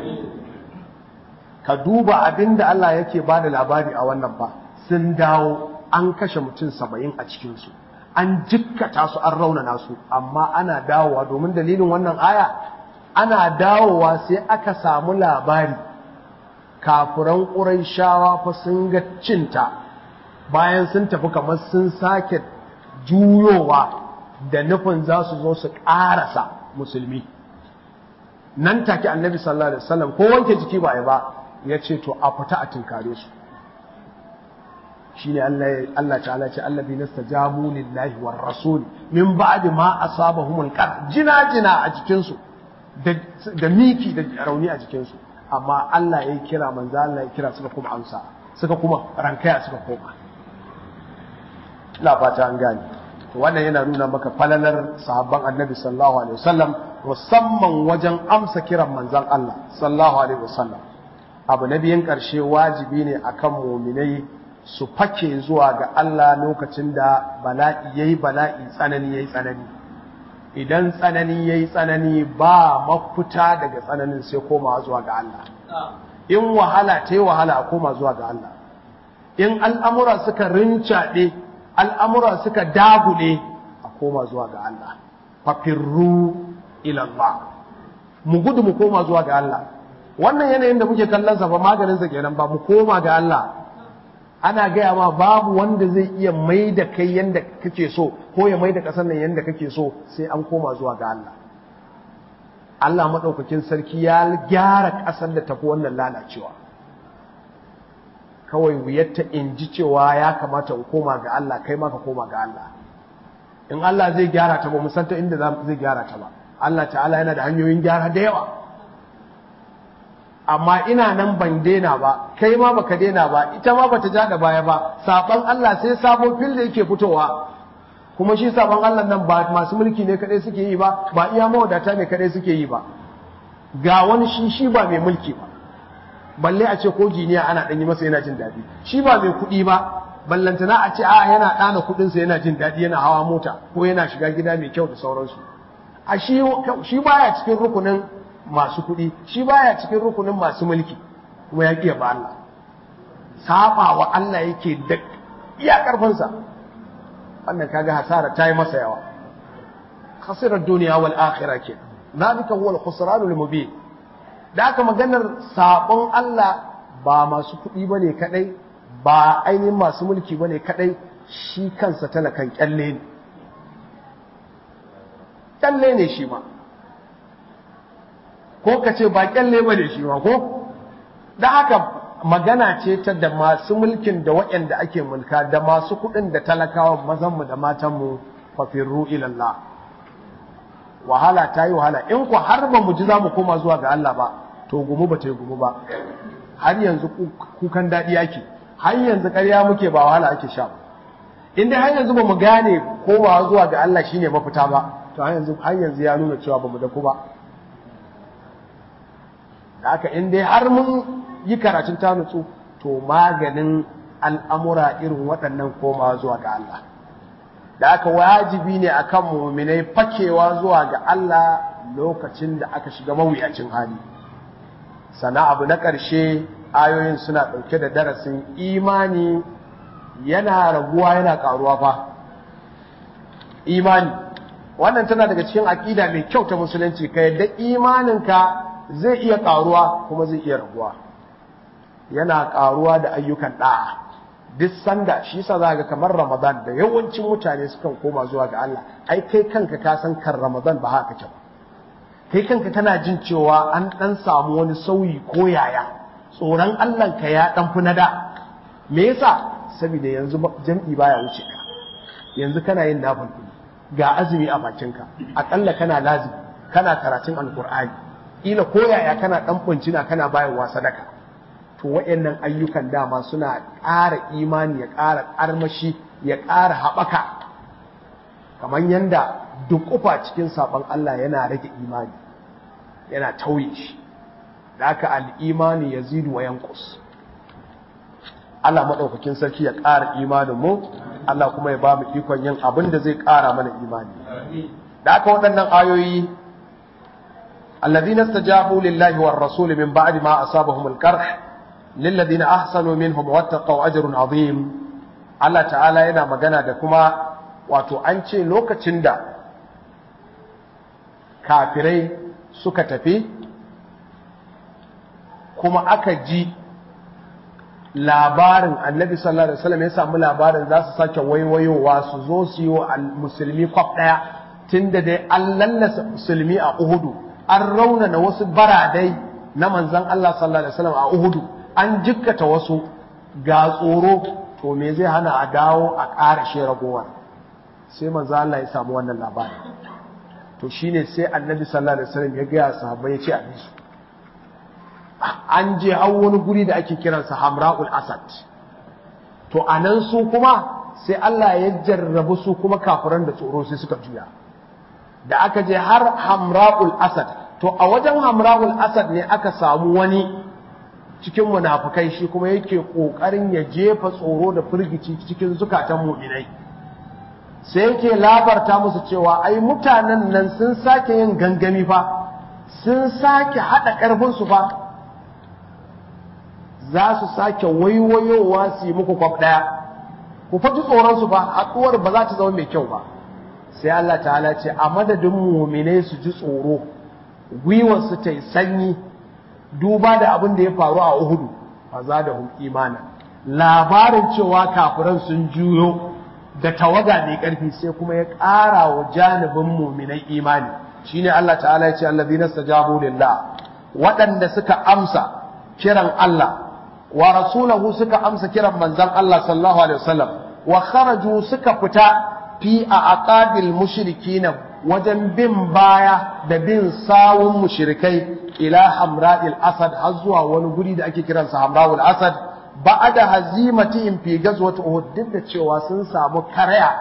ka duba abinda Allah yake bada labari a wannan ba sun dawo an kashe mutum saba'in a cikinsu an jikkata su an raunana su amma ana dawowa domin dalilin wannan aya ana dawowa sai aka samu labari kafuran ƙuraishawa fa sun ga cinta bayan sun tafi kamar sun sake juyowa da nufin za su zo su ƙarasa musulmi nan take annabi sallallahu alaihi wasallam ko wanke jiki ba ya ba ya ce to a fita a tinkare su shine Allah Allah ta'ala ce allazi nastajabu lillahi war rasul min ba'di ma asabahumul qar jina jina a jikin su da miki da rauni a jikin su amma Allah ya kira manzo Allah ya kira suka kuma amsa suka kuma rankaya suka koma ina fata an gane to wannan yana nuna maka falalar sahabban annabi sallallahu alaihi wasallam musamman wajen amsa kiran manzon Allah sallallahu alaihi wasallam abu na biyan karshe wajibi ne akan muminai su fake zuwa ga Allah lokacin da bala'i yayi bala'i tsanani yayi tsanani idan tsanani yayi tsanani ba mafita daga tsananin sai komawa zuwa ga Allah in wahala ta yi wahala a koma zuwa ga Allah in al'amura suka rincaɗe al'amura suka dagule a koma zuwa ga Allah fafirru ilallah mu gudu mu koma zuwa ga Allah wannan yanayin da muke kallon sa ba maganin sa kenan ba mu koma ga Allah ana gaya ma babu wanda zai iya mai da kai yanda kake so ko ya mai da ƙasar nan yanda kake so sai an koma zuwa ga Allah Allah maɗaukakin sarki ya gyara ƙasar da tafi wannan lalacewa kawai wuyarta in ji cewa ya kamata in koma ga Allah kai ma ka koma ga Allah in Allah zai gyara ta ba mu san ta inda zai gyara ta ba Allah ta'ala yana da hanyoyin gyara da yawa amma ina nan ban daina ba kai ma baka daina ba ita ma bata ja da baya ba saban Allah sai sabo fil da yake fitowa kuma shi saban Allah nan ba masu mulki ne kadai suke yi ba ba iya mawadata ne kadai suke yi ba ga wani shi shi ba mai mulki ba balle a ce ko jiniya ana dan yi masa yana jin daɗi shi ba mai kuɗi ba ballantana a ce a yana ɗana kuɗinsa yana jin daɗi yana hawa mota ko yana shiga gida mai kyau da sauransu a shi shi baya cikin rukunin masu kuɗi shi baya cikin rukunin masu mulki kuma ya ƙiya ba Allah saba wa Allah yake da iya ƙarfinsa wannan kaga hasara ta yi masa yawa khasirar duniya wal akhirah ke zalika huwa al-khusran al-mubin da aka maganar sabon Allah ba masu kuɗi bane kadai ba ainihin masu mulki bane kadai shi kansa talakan kyalle ne kyalle ne shi ma ko ka ce ba kyalle ba ne shi ma ko da haka magana ce ta da masu mulkin da waɗanda ake mulka da masu kuɗin da talakawa mazanmu da matanmu fafirru ilallah wahala ta yi wahala in ku har ba mu ji za mu koma zuwa ga Allah ba to gumu ba ta yi gumu ba har yanzu kukan daɗi ake har yanzu ƙarya muke ba wahala ake sha in dai har yanzu ba mu gane komawa zuwa ga Allah shine mafita ba to har yanzu har yanzu ya nuna cewa ba mu da ku ba da haka in dai har mun yi karatun ta nutsu to maganin al'amura irin waɗannan koma zuwa ga Allah da haka wajibi ne akan muminai fakewa zuwa ga Allah lokacin da aka shiga mawuyacin hali sana abu na ƙarshe ayoyin suna ɗauke da darasin imani yana raguwa yana ƙaruwa fa imani wannan tana daga cikin aƙida mai kyau ta musulunci ka yadda imaninka zai iya ƙaruwa kuma zai iya raguwa yana ƙaruwa da ayyukan ɗa'a duk sanda shi yasa za ga kamar ramadan da yawancin mutane sukan koma zuwa ga Allah ai kai kanka ka san kan ramadan ba haka ce ba kai kanka kana jin cewa an ɗan samu wani sauyi ko yaya tsoron Allah ka ya ɗan fi na da me yasa saboda yanzu jam'i baya wuce ka yanzu kana yin nafil ga azumi a bakinka aƙalla kana lazimi kana karatun alƙur'ani kila ko yaya kana dan buncina kana bayarwa sadaka to wayannan ayyukan dama suna ƙara imani ya ƙara armashi ya ƙara haɓaka kamar yanda duk kufa cikin saɓon Allah yana rage imani yana tauye shi da aka al'imani ya zidu wa yankus Allah maɗaukakin sarki ya ƙara imanin mu Allah kuma ya ba mu ikon yin abin da zai ƙara mana imani da aka waɗannan ayoyi الذين استجابوا لله والرسول من بعد ما أصابهم الكرح للذين أحسنوا منهم واتقوا أجر عظيم Allah ta'ala yana magana da kuma wato an ce lokacin da kafirai suka tafi kuma aka ji labarin annabi sallallahu alaihi wasallam ya samu labarin za su sake waiwayowa su zo su yi wa musulmi kwaf ɗaya tunda dai an lallasa musulmi a uhudu an raunana wasu baradai na manzan Allah sallallahu alaihi wasallam a uhudu an jikkata wasu ga tsoro to me zai hana a dawo a ƙara shi ragowar sai manzan Allah ya samu wannan labari to shine sai annabi sallallahu alaihi wasallam ya gaya sahabbai ya ce a bisu an je har wani guri da ake kiransa hamra'ul asad to anan su kuma sai Allah ya jarrabu su kuma kafiran da tsoro sai suka juya da aka je har hamra'ul asad to a wajen hamra'ul asad ne aka samu wani cikin munafukai shi kuma yake kokarin ya jefa tsoro da firgici cikin zukatan mu'minai sai yake labarta musu cewa ai mutanen nan sun sake yin gangami fa sun sake hada karfin su fa za su sake waiwayowa su yi muku kwaf ɗaya ku faji tsoronsu ba haɗuwar ba za ta zama mai kyau ba sai Allah ta'ala ce a madadin mumine su ji tsoro gwiwarsu ta yi sanyi duba da abin da ya faru a uhudu ba za da hum imana labarin cewa kafiran sun juyo da tawaga mai ƙarfi sai kuma ya ƙara wa janibin muminai imani shine Allah ta'ala ya ce allazina stajabu lillah waɗanda suka amsa kiran Allah wa rasulahu suka amsa kiran manzon Allah sallallahu alaihi wasallam wa kharaju suka fita fi a aqabil mushrikina wajen bin baya da bin sawun mushrikai ila hamra'il asad har zuwa wani guri da ake kiransa hamra'ul asad ba'da hazimatihim fi ghazwat uhud duk da cewa sun samu karaya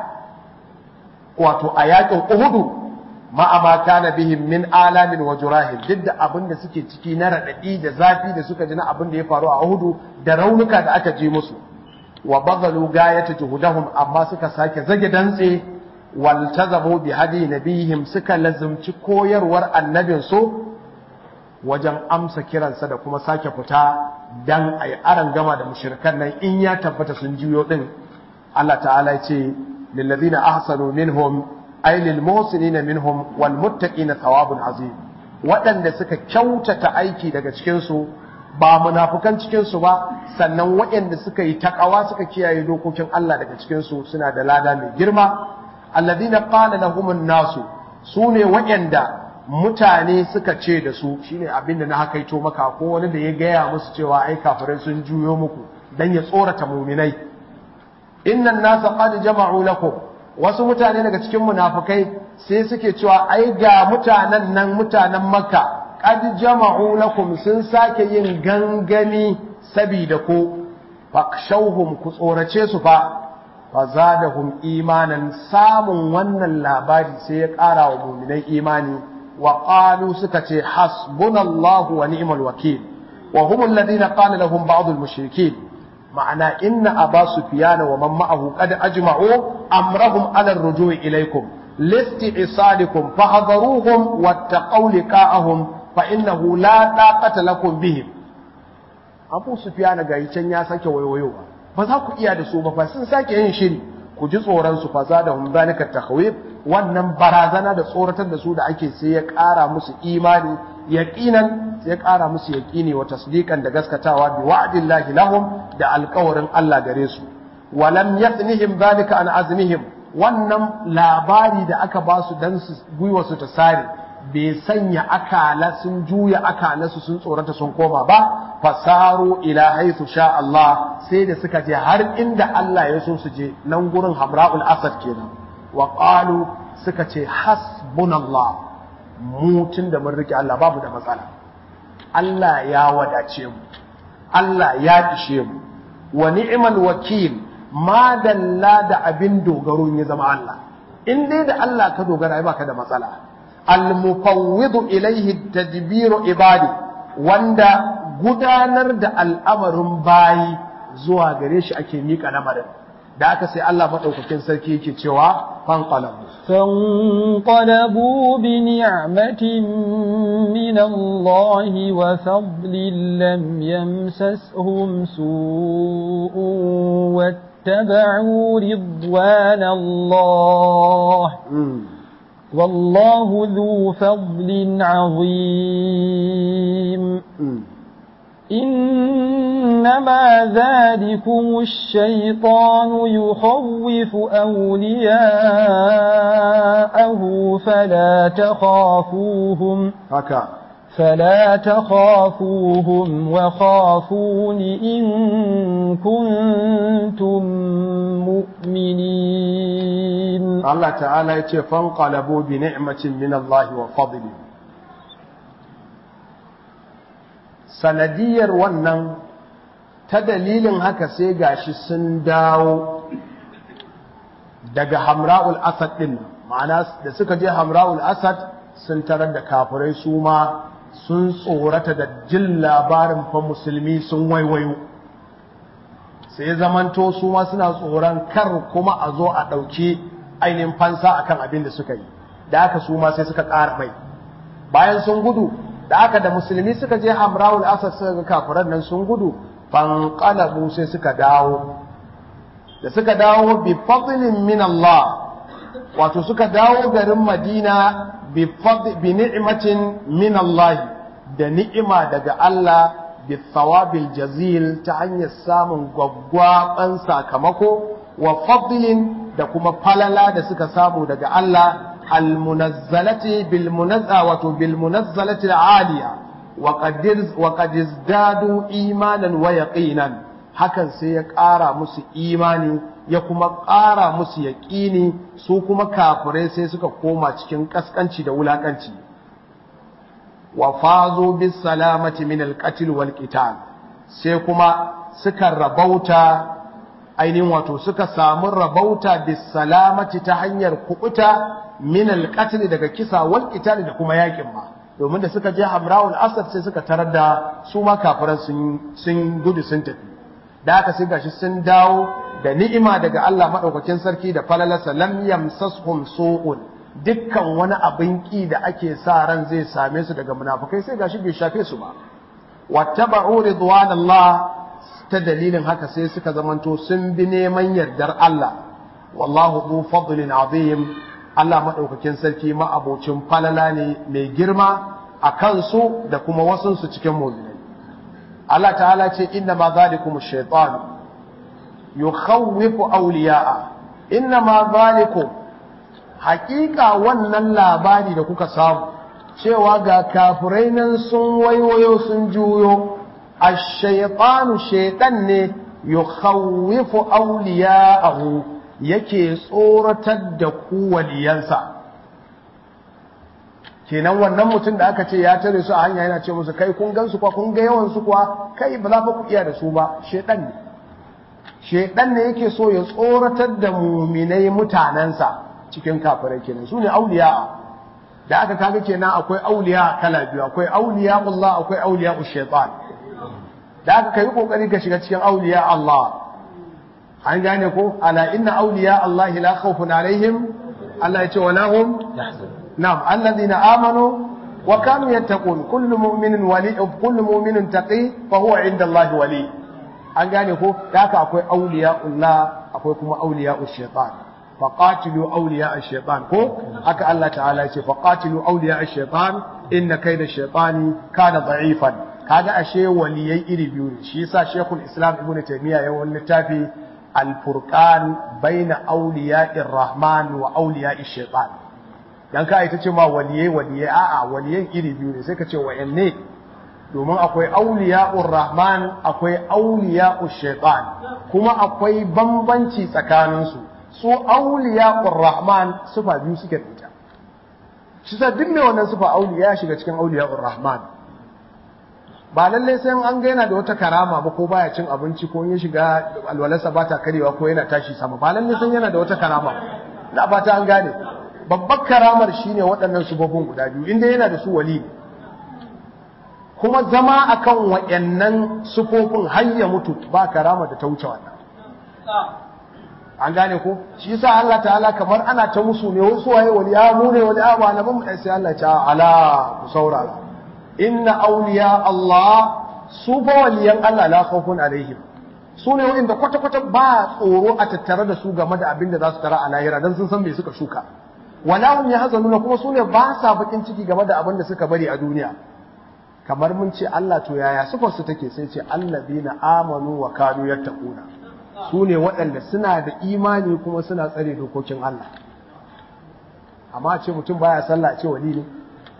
wato a yakin uhudu ma'a ma kana bihim min alamin wa jurahin duk da abin da suke ciki na radadi da zafi da suka ji na abin da ya faru a Uhudu da raunuka da aka ji musu wa badalu gayata juhudahum amma suka sake zage dantse wal tazamu bi hadi nabihim suka lazumci koyarwar annabin su wajen amsa kiransa da kuma sake fita dan ayi aran gama da mushrikan nan in ya tabbata sun juyo din Allah ta'ala ya ce lil ladina ahsanu minhum ay lil muhsinina minhum wal muttaqina thawabun azim waɗanda suka kyautata aiki daga cikin su ba munafukan cikin su ba sannan waɗanda suka yi takawa suka kiyaye dokokin Allah daga cikin su suna da lada mai girma alladhina qala lahumun nasu sune waɗanda mutane suka ce da su shine abinda na hakaito maka ko wani da ya gaya musu cewa ai kafirai sun juyo muku dan ya tsorata muminai innan nasa qad jama'u lakum wasu mutane daga cikin munafukai sai suke cewa ai ga mutanen nan mutanen makka qad jama'u lakum sun sake yin gangami sabida ko fakshauhum ku tsorace su fa fazadahum imanan samun wannan labari sai ya ƙara wa mu'minai imani wa qalu suka ce hasbunallahu wa ni'mal wakil wa hum alladhina qala lahum ba'd al-mushrikeen ma'ana inna aba sufyana wa man ma'ahu qad ajma'u amrahum ala ar-ruju'i ilaykum listi'salikum fahdharuhum wattaqaw liqa'ahum fa innahu la taqata lakum bihim abu sufyana ga can ya sake wayoyowa ba za ku iya da su ba fa sun sake yin shiri ku ji tsoron su fa zadahum zalika takhwif wannan barazana da tsoratar da su da ake sai ya ƙara musu imani yaqinan ya ƙara musu yaqini wa tasdiqan da gaskatawa bi wa'dillahi lahum da alƙawarin Allah gare su walam yathnihim zalika an azmihim wannan labari da aka ba su dan su gwiwa su ta sare bai sanya akala sun juya akala su sun tsorata sun koma ba fasaru ila haythu sha Allah sai da suka je har inda Allah ya so su je nan gurin Hamra'ul Asad kenan wa qalu suka ce hasbunallah mu tun da mun rike Allah babu da matsala Allah ya wadace mu Allah ya ishe mu wa ni'mal wakil ma dalla da abin dogaro ya zama Allah in dai da Allah ka dogara ai baka da matsala al mufawwidu ilayhi tadbiru ibadi wanda gudanar da al'amarin bayi zuwa gare shi ake miƙa lamarin da aka sai Allah maɗaukakin sarki yake cewa fanqalabu فانقلبوا بنعمة من الله وفضل لم يمسسهم سوء واتبعوا رضوان الله والله ذو فضل عظيم إنما ذلكم الشيطان يخوف أولياءه فلا تخافوهم haka فلا تخافوهم وخافون إن كنتم مؤمنين Allah ta'ala ya ce fanqalabu bi ni'matin min Allah wa fadli sanadiyar wannan ta dalilin haka sai gashi sun dawo daga Hamra'ul Asad din ma'ana da suka je Hamra'ul Asad sun tarar da kafirai su ma sun tsorata da jin labarin fa musulmi sun waiwayo sai zamanto su ma suna tsoron kar kuma a zo a ɗauki ainihin fansa akan abin da suka yi da aka su ma sai suka ƙara mai bayan sun gudu da aka da musulmi suka je hamrawul asad suka ga kafiran nan sun gudu fanqalabu sai suka dawo da suka dawo bi fadlin min Allah wato suka dawo garin Madina bi bi ni'matin min Allah da ni'ima daga Allah bi thawabil jazil ta hanyar samun gwaggwaban sakamako wa fadlin da kuma falala da suka samu daga Allah almunazzalati bil munazza wato bil munazzalati aliya wa qadir wa qad izdadu imanan wa yaqinan hakan sai ya ƙara musu imani ya kuma ƙara musu yaƙini su kuma kafirai sai suka koma cikin kaskanci da wulakanci wa fazo bis salamati min al qatl wal qital sai kuma suka rabauta ainihin wato suka samu rabauta bis salamati ta hanyar kubuta min alqatl daga kisa wal qital da kuma yakin ma domin da suka je Hamraul Asad sai suka tarar da su ma kafiran sun sun gudu sun tafi da haka sai gashi sun dawo da ni'ima daga Allah madaukakin sarki da falalarsa lam yamsashum su'un dukkan wani abin ki da ake sa ran zai same su daga munafukai sai gashi bai shafe su ba wattaba'u ridwanallah ta dalilin haka sai suka zamanto sun bi neman yardar Allah wallahu dhu fadlin azim Allah madaukakin sarki ma abocin falala ne mai girma a kansu da kuma wasunsu cikin mu'minai Allah ta'ala ce inna ma zalikum ash-shaytan yukhawwifu awliya'a inna ma zalikum haƙiƙa wannan labari da kuka samu cewa ga kafirai nan sun waiwayo sun juyo ash-shaytanu shaytan ne yukhawwifu awliya'ahu yake tsoratar da ku waliyansa kenan wannan mutum da aka ce ya tare su a hanya yana ce musu kai kun gansu kuwa kun ga yawan su kuwa kai ba za fa ku iya da su ba shedan ne shedan ne yake so ya tsoratar da muminai mutanensa cikin kafirai kenan su ne auliya da aka kaga kenan akwai auliya kala biyu akwai auliya Allah akwai auliya shaytan da aka kai kokari ka shiga cikin auliya Allah an gane ko ala inna auliya Allah la khawfun alaihim Allah ya ce wala hum na'am alladhina amanu wa kanu yattaqun kullu mu'minin wali kullu mu'minin taqi fa huwa inda Allah wali an gane ko da haka akwai auliya Allah akwai kuma auliya shaytan faqatilu awliya ash-shaytan ko haka Allah ta'ala yace faqatilu awliya ash-shaytan inna kayda ash-shaytani kana da'ifan kaga ashe waliyai iri biyu ne shi yasa Sheikhul Islam Ibn Taymiyyah ya wani littafi Al-Furqan baina awliya'ir Rahman wa awliya'ish shaytan dan ka ita ce ma waliyai waliyai a'a waliyan iri biyu ne sai ka ce wayanne domin akwai auliya'ur rahman akwai auliya'ush shaytan kuma akwai bambanci tsakaninsu su auliya'ur rahman sufa biyu suke da ita shi sa duk mai wannan sufa auliya ya shiga cikin auliya'ur rahman ba lallai sai an ga yana da wata karama ba ko baya cin abinci ko ya shiga alwalarsa ba ta karewa ko yana tashi sama ba lallai sai yana da wata karama na fata an gane babbar karamar shine waɗannan subabun guda biyu inda yana da su wali kuma zama akan wayannan sufofin har ya mutu ba karama da ta wuce wannan an gane ko shi yasa Allah ta'ala kamar ana ta musu ne wasu waye wali ya mu ne wali ba na mu sai Allah ta ala ku saurara inna awliya Allah su fa waliyan Allah la khawfun alaihim su ne wanda kwata kwata ba tsoro a tattare da su game da abin da za su tara a lahira dan sun san me suka shuka wala hum yahzanuna kuma su ne ba sa bakin ciki game da abin da suka bari a duniya kamar mun ce Allah to yaya sifar su take sai ce allazina amanu wa kanu yattaquna su ne waɗanda suna da imani kuma suna tsare dokokin Allah amma ce mutum baya sallah ce wali ne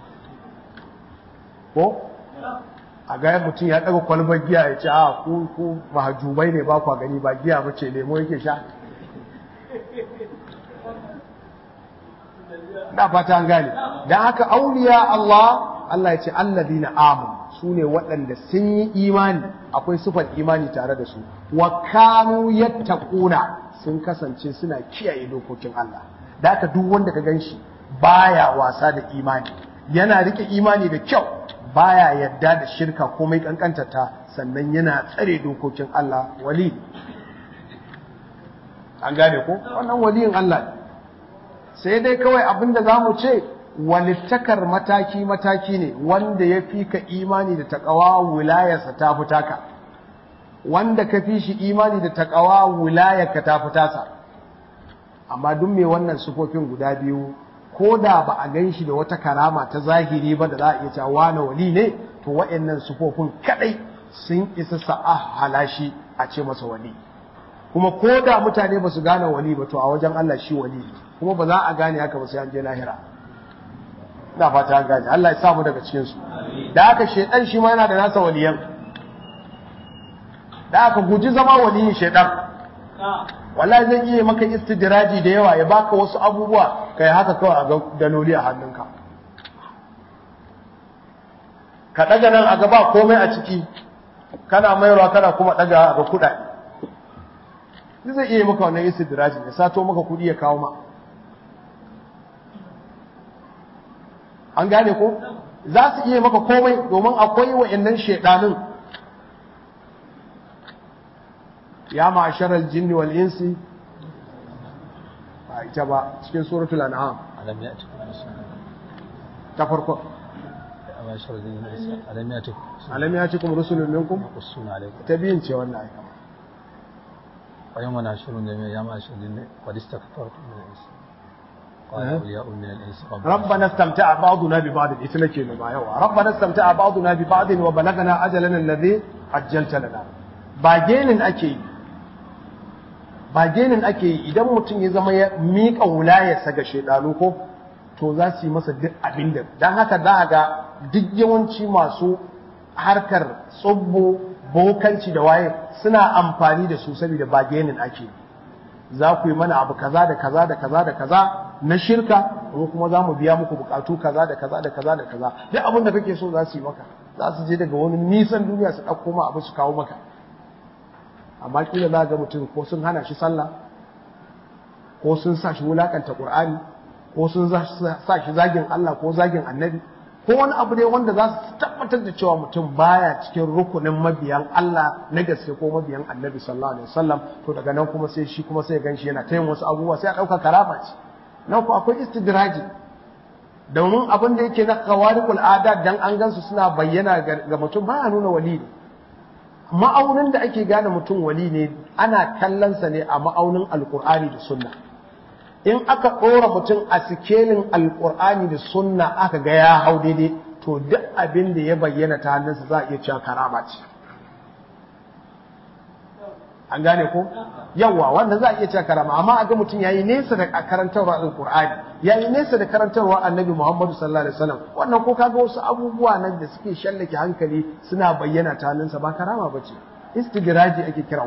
ko a ga mutum ya ɗaga kwalbar giya ya ce a ku ku mahajubai ne ba kwa gani ba giya ba ce lemo yake sha na fata an gane don haka auliya Allah Allah ya ce alladina amanu su ne waɗanda sun yi imani akwai sufar imani tare da su wa kanu yattaquna sun kasance suna kiyaye dokokin Allah da haka duk wanda ka ganshi baya wasa da imani yana rike imani da kyau baya yadda da shirka komai kankantata sannan yana tsare dokokin Allah wali an gane ko wannan waliyin Allah ne sai dai kawai abinda zamu ce walittakar mataki-mataki ne wanda ya fi ka imani da taƙawa wilayarsa ta fi taka wanda ka fi shi imani da taƙawa wilayarka ta fi tasa amma duk mai wannan sufofin guda biyu ko da ba a gan shi da wata karama ta zahiri ba da za a iya cewa wani wali ne to wa'annan sufofin kadai sun isa sa'a halashi a ce masa wali kuma ko da mutane ba su gane wali ba to a wajen Allah shi wali ne kuma ba za a gane haka ba sai an je lahira ina fata an gane Allah ya sa mu daga cikin su da haka shedan shi ma yana da nasa waliyan da haka guji zama waliyin shedan wallahi zai iya maka istidraji da yawa ya baka wasu abubuwa kai haka kawai a ga daloli a hannunka ka daga nan a gaba komai a ciki kana mayarwa kana kuma daga ga kuɗaɗe zai iya maka wannan istidraji ya sato maka kuɗi ya kawo ma an gane ko za su iya maka komai domin akwai wa'annan shaidanin ya ma'asharar jinni wal insi ba ita ba cikin suratul an'am alam ya'tikum rusulun ta farko amma sharadin isa alam ya'tikum alam ya cikum rusulun minkum rusulun alaikum ta biyun ce wannan aika wa yawma nashurun jami'a ya ma'ashar jinni qad istakbartum min al-ins qala awliya'u min al-ins ربنا استمتع بعضنا ببعض ita nake nema yawa ربنا استمتع بعضنا ببعض وبلغنا اجلنا الذي اجلت لنا ba genin ake yi ba genin ake yi idan mutum ya zama ya miƙa wulayarsa ga shaidanu ko to za su yi masa duk abin da don haka za a ga duk yawanci masu harkar tsubbo bokanci da waye suna amfani da su saboda ba genin ake yi za ku yi mana abu kaza da kaza da kaza da kaza na shirka mu kuma za mu biya muku bukatu kaza da kaza da kaza da kaza duk abin da kake so za su yi maka za su je daga wani nisan duniya su ɗauko ma abu su kawo maka amma kila za ga mutum ko sun hana shi sallah ko sun sa shi wulakanta qur'ani ko sun sa shi zagin Allah ko zagin annabi ko wani abu dai wanda za su tabbatar da cewa mutum baya cikin rukunin mabiyan Allah na gaske ko mabiyan annabi sallallahu alaihi wasallam to daga nan kuma sai shi kuma sai ya ganshi yana tayin wasu abubuwa sai a dauka karama ce nan ko akwai istidraji domin abin da yake na qawariqul adat dan an gansu suna bayyana ga mutum baya nuna wali ne ma'aunin da ake gane mutum wali ne ana kallonsa ne a ma'aunin alkur'ani da sunna in aka ɗora mutum a sikelin alkur'ani da sunna aka ga ya hau daidai to duk abin da ya bayyana ta hannunsa za a iya cewa karama ce an gane ko yawa wannan za a iya cewa karama amma a ga mutum yayi nesa da karantarwa alkur'ani yayi nesa da karantarwa annabi muhammadu sallallahu alaihi wasallam wannan ko kaga wasu abubuwa nan da suke shallake hankali suna bayyana ta hannunsa ba karama bace istidraji ake kira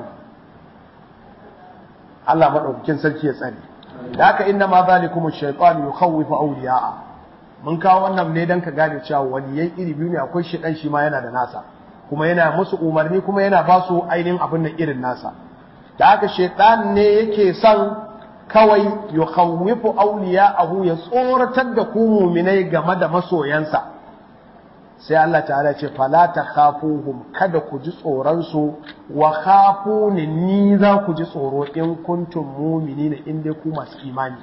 Allah madaukakin sarki ya tsare da haka inna ma zalikum ash-shaytan yukhawwifu awliya'a mun kawo wannan ne dan ka gane cewa waliyai iri biyu ne akwai shedan shi ma yana da nasa kuma yana musu umarni kuma yana ba su ainihin abin nan irin nasa da haka shedan ne yake son kawai yukhawwifu awliya'ahu ya tsoratar da ku mu'minai game da masoyansa sai Allah ta'ala ce fala takhafuhum kada ku ji tsoron su wa khafuni ni za ku ji tsoro in kuntum mu'minina in dai ku masu imani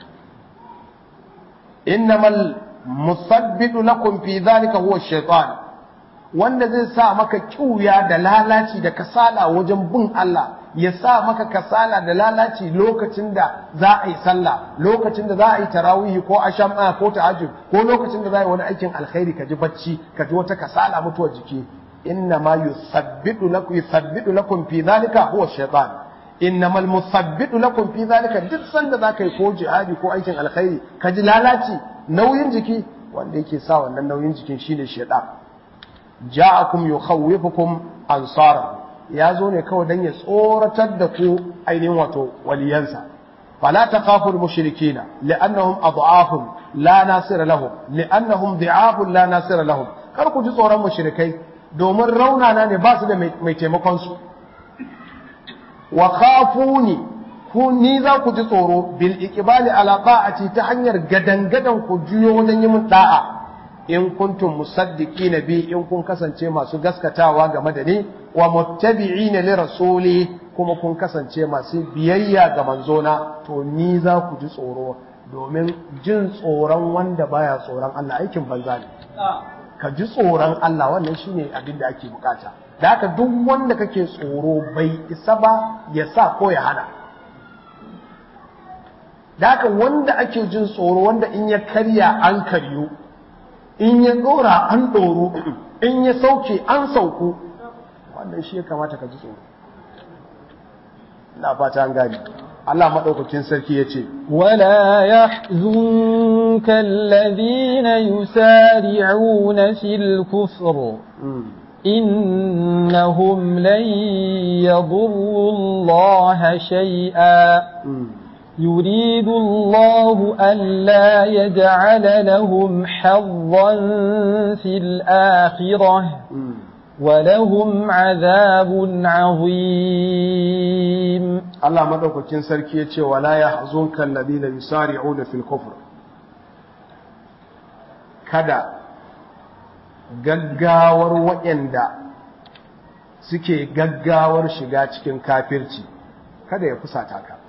innamal musabbitu lakum fi dhalika huwa shaytan wanda zai sa maka kiuya da lalaci da kasala wajen bin Allah ya sa maka kasala da lalaci lokacin da za a yi sallah lokacin da za a yi tarawih ko asham ko tahajjud ko lokacin da za a yi wani aikin alkhairi ka ji bacci ka ji wata kasala mutuwar jiki inna ma yusabbitu lakum yusabbitu lakum fi dhalika huwa shaytan innamal musabbitu lakum fi dhalika duk sanda za ka yi ko jihadi ko aikin alkhairi ka ji lalaci nauyin jiki wanda yake sa wannan nauyin jikin shine shaytan ja'akum yukhawwifukum ansara ya zo ne kawai dan ya tsoratar da ku ainihin wato waliyansa fala taqaful mushrikina li'annahum ad'afun la nasira lahum li'annahum dhi'afun la nasira lahum kar ku ji tsoron mushrikai domin raunana ne ba su da mai taimakon su wa khafuni ku ni za ku ji tsoro bil iqbali ala ta'ati ta hanyar gadangadan ku juyo wajen yi mun da'a in kuntum musaddiqina bi in kun kasance masu gaskatawa game da ni wa muttabi'ina li rasuli kuma kun kasance masu biyayya ga manzona to ni za ku ji tsoro domin jin tsoron wanda baya tsoron Allah aikin banza ne ka ji tsoron Allah wannan shine abin da ake bukata da haka duk wanda kake tsoro bai isa ba ya sa ko ya hana da haka wanda ake jin tsoro wanda in ya karya an karyu in ya dora an doro in ya sauke an sauku wannan shi ya kamata ka ji tsoro ina fata an gani Allah madaukakin sarki ya ce ولا يحزنك الذين يسارعون في الكفر إنهم لن يضروا الله شيئا يريد الله ألا يجعل لهم حظا في الآخرة ولهم عذاب عظيم Allah madaukakin sarki ya ce wala yahzunka alladhina yusari'una fil kufr kada gaggawar waɗanda suke gaggawar shiga cikin kafirci kada ya fusata ka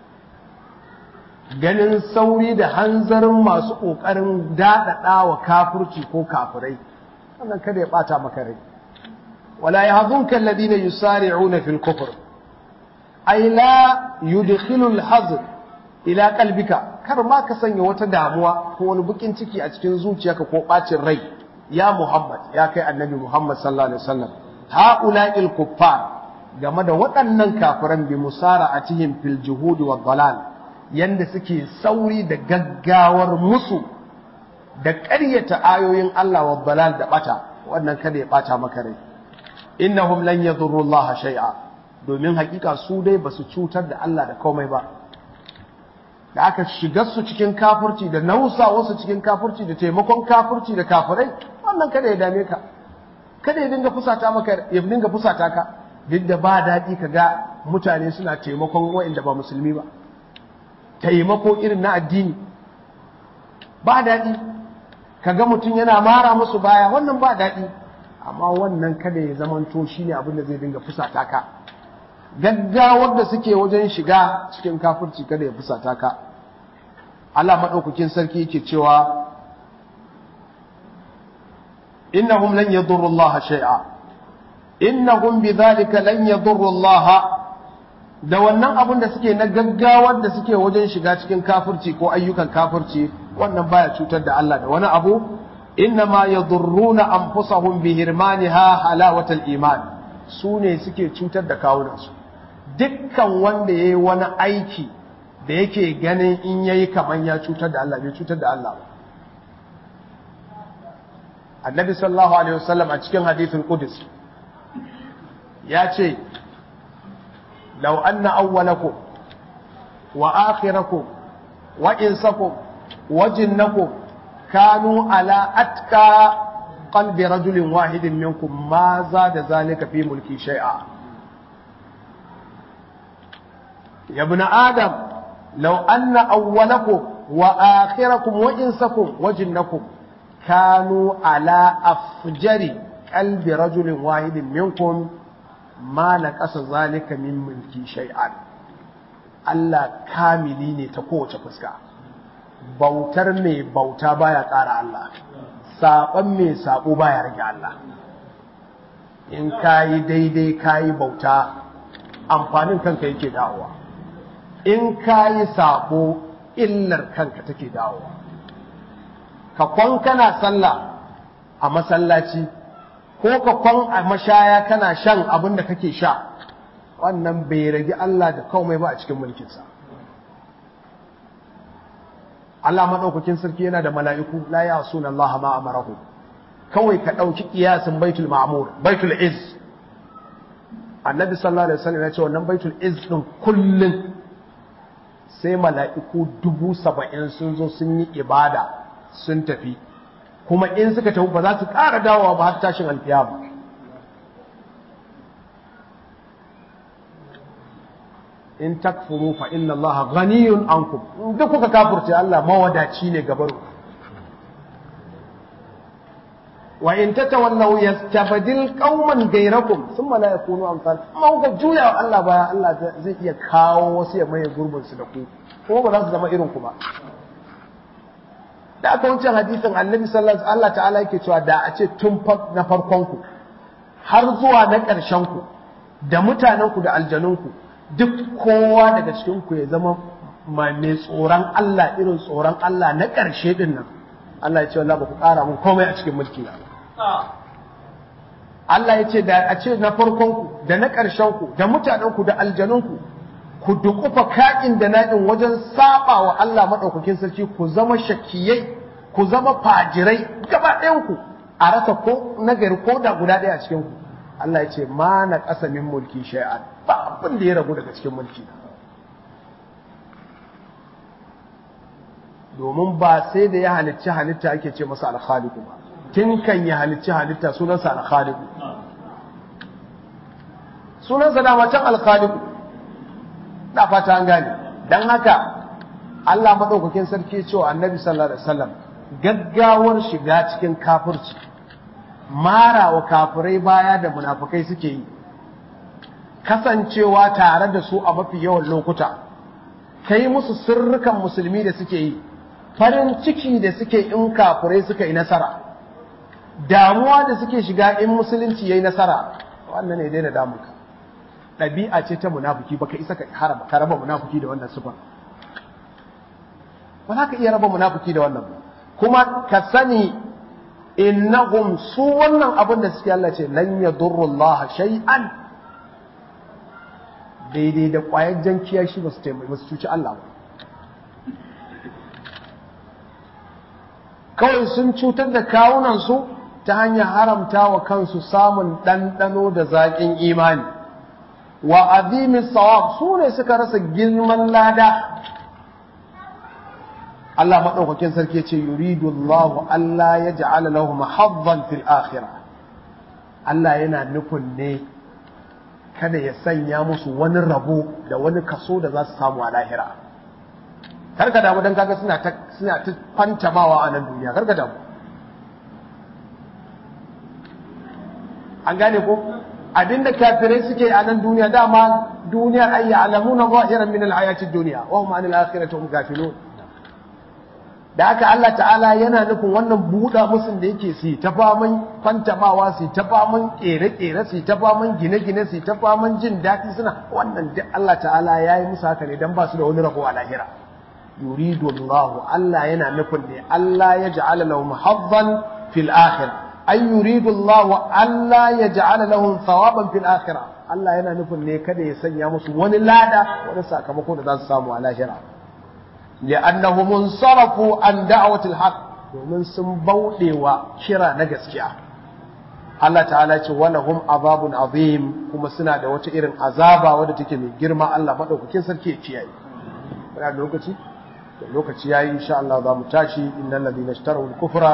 ganin sauri da hanzarin masu ƙoƙarin daɗaɗa wa kafirci ko kafirai wannan kada ya ɓata maka rai wala yahzunka alladhina yusari'una fil kufr ay la yudkhilu al-hazn ila qalbika kar ma ka sanya wata damuwa ko wani bukin ciki a cikin zuciyarka ko bacin rai ya Muhammad ya kai annabi Muhammad sallallahu alaihi wasallam haula'il kuffar game da waɗannan kafiran bi musara'atihim fil juhud wa dalal yanda suke sauri da gaggawar musu da ƙaryata ayoyin Allah wa dalal da bata wannan kada ya bata maka rai innahum lan yadurru Allah shay'a domin hakika su dai ba su cutar da Allah da komai ba da aka shigar su cikin kafirci da nausa wasu cikin kafirci da taimakon kafirci da kafirai wannan kada ya dame ka kada ya dinga fusata maka ya dinga fusata ka duk da ba daɗi ka ga mutane suna taimakon waɗanda ba musulmi ba taimako irin na addini ba daɗi ka ga mutum yana mara musu baya wannan ba daɗi amma wannan kada ya zamanto shine abin da zai dinga fusata ka gaggawar da suke wajen shiga cikin kafirci kada ya fusata ka Allah maɗaukakin sarki yake cewa innahum lan yadurru Allah shay'a innahum bidhalika lan yadurru Allah da wannan abin da suke na gaggawar da suke wajen shiga cikin kafirci ko ayyukan kafirci wannan baya cutar da Allah da wani abu innama yadurruna anfusahum bihirmaniha halawatal iman su ne suke cutar da kawunansu dukkan wanda ya yi wani aiki da yake ganin in ya yi kamar ya cutar da Allah bai cutar da Allah ba annabi sallallahu alaihi wasallam a cikin hadithul qudus ya ce law anna awwalakum wa akhirakum wa insakum wa jinnakum kanu ala atka qalbi rajulin wahidin minkum ma zada zalika fi mulki shay'a يا ابن آدم لو أن أولكم وآخركم وإنسكم وجنكم kanu ala afjari qalbi rajulin wahidin minkum ma naqasa zalika min mulki shay'an Allah kamili ne ta kowace fuska bautar mai bauta baya ƙara Allah saɓon mai saɓo baya rage Allah in kayi daidai kayi bauta amfanin kanka yake dawowa in kayi saɓo illar kanka take dawowa ka kwan kana sallah a masallaci ko ka kwan a mashaya kana shan abin da kake sha wannan bai rage Allah da kawai ba a cikin mulkinsa Allah maɗaukakin sarki yana da mala'iku la ya suna Allah ma amarahu kawai ka ɗauki ƙiyasin baitul ma'amur baitul iz annabi sallallahu alaihi wasallam ya ce wannan baitul iz ɗin kullum sai mala'iku dubu saba'in sun zo sun yi ibada sun tafi kuma in suka tafi ba za su ƙara dawowa ba har tashin alkiyama in takfuru fa inna Allah ghaniyun ankum duk kuka kafirce Allah mawadaci ne gabaru wa in tatawallaw yastabdil qauman ghayrakum thumma la yakunu amsal amma kuka juya wa Allah baya Allah zai iya kawo wasu ya maye gurbin su da ku kuma ba za su zama irin ku ba da aka wancan hadisin annabi sallallahu alaihi Allah ta'ala yake cewa da a ce tun na farkon ku har zuwa na ƙarshen ku da mutanen ku da aljanun ku duk kowa daga cikin ku ya zama mai tsoron Allah irin tsoron Allah na ƙarshe din nan Allah ya ce wallahi ba ku ƙara mun komai a cikin mulki na Allah ya ce da a ce na farkon ku da na ƙarshen ku da mutanen ku da aljanun ku ku dukufa ka'in da na'in wajen saba wa Allah madaukakin sarki ku zama shakiyai ku zama fajirai gaba ɗayan ku a rasa ko nagari ko da guda ɗaya a cikin ku Allah ya ce ma na ƙasa min mulki shay'an ba abin da ya ragu daga cikin mulki domin ba sai da ya halicci halitta ake ce masa alkhaliku ba tun kan ya halicci halitta sunansa alkhaliku sunansa da macen alkhaliku da fata an gane dan haka Allah madaukakin sarki cewa annabi sallallahu alaihi wasallam gaggawar shiga cikin kafirci mara wa kafirai baya da munafukai suke yi kasancewa tare da su a mafi yawan lokuta kai musu sirrukan musulmi da suke yi farin ciki da suke in kafirai suka yi nasara damuwa da suke shiga in musulunci yayi nasara wannan ne daina damunka ɗabi'a ce ta munafiki baka isa ka haraba ka raba munafiki da wannan sifar ba za ka iya raba munafiki da wannan ba kuma ka sani innahum su wannan abin da suke Allah ce lan yadurru Allah shay'an daidai da ƙwayar jan kiyashi ba su taimai ba su cuci Allah ba kawai sun cutar da kawunansu ta hanyar haramta wa kansu samun ɗanɗano da zaƙin imani wa azimin sawab su ne suka rasa girman lada Allah maɗaukakin sarki ce yuridu Allah Allah ya ja'ala lahum haddan fil akhirah Allah yana nufin ne kada ya sanya musu wani rabo da wani kaso da za su samu a lahira karka damu dan kaga suna ta suna ta fantamawa a nan duniya karka damu an gane ko abinda kafirai suke a nan duniya dama duniyar ay ya'lamuna zahiran min al-hayati ad-dunya wa hum 'anil akhirati hum ghafilun da haka Allah ta'ala yana nufin wannan buɗa musun da yake su ta faman fantamawa su ta faman ƙere-ƙere su ta faman gine-gine su ta faman jin daɗi suna wannan duk Allah ta'ala ya yi musu haka ne don ba su da wani rabo a lahira yuridu Allah Allah yana nufin ne Allah ya ja'ala lahum haddan fil akhirah ay yuridu Allah Allah ya ja'ala lahum thawaban fil akhirah Allah yana nufin ne kada ya sanya musu wani lada wani sakamako da za su samu a lahira لأنهم انصرفوا عن دعوة الحق domin sun bauɗewa kira na gaskiya Allah ta'ala ce walahum azabun azim kuma suna da wata irin azaba wadda take mai girma Allah madaukakin sarki ya kiyaye muna da lokaci da lokaci yayi insha Allah za mu tashi innal ladina ishtaraw al-kufra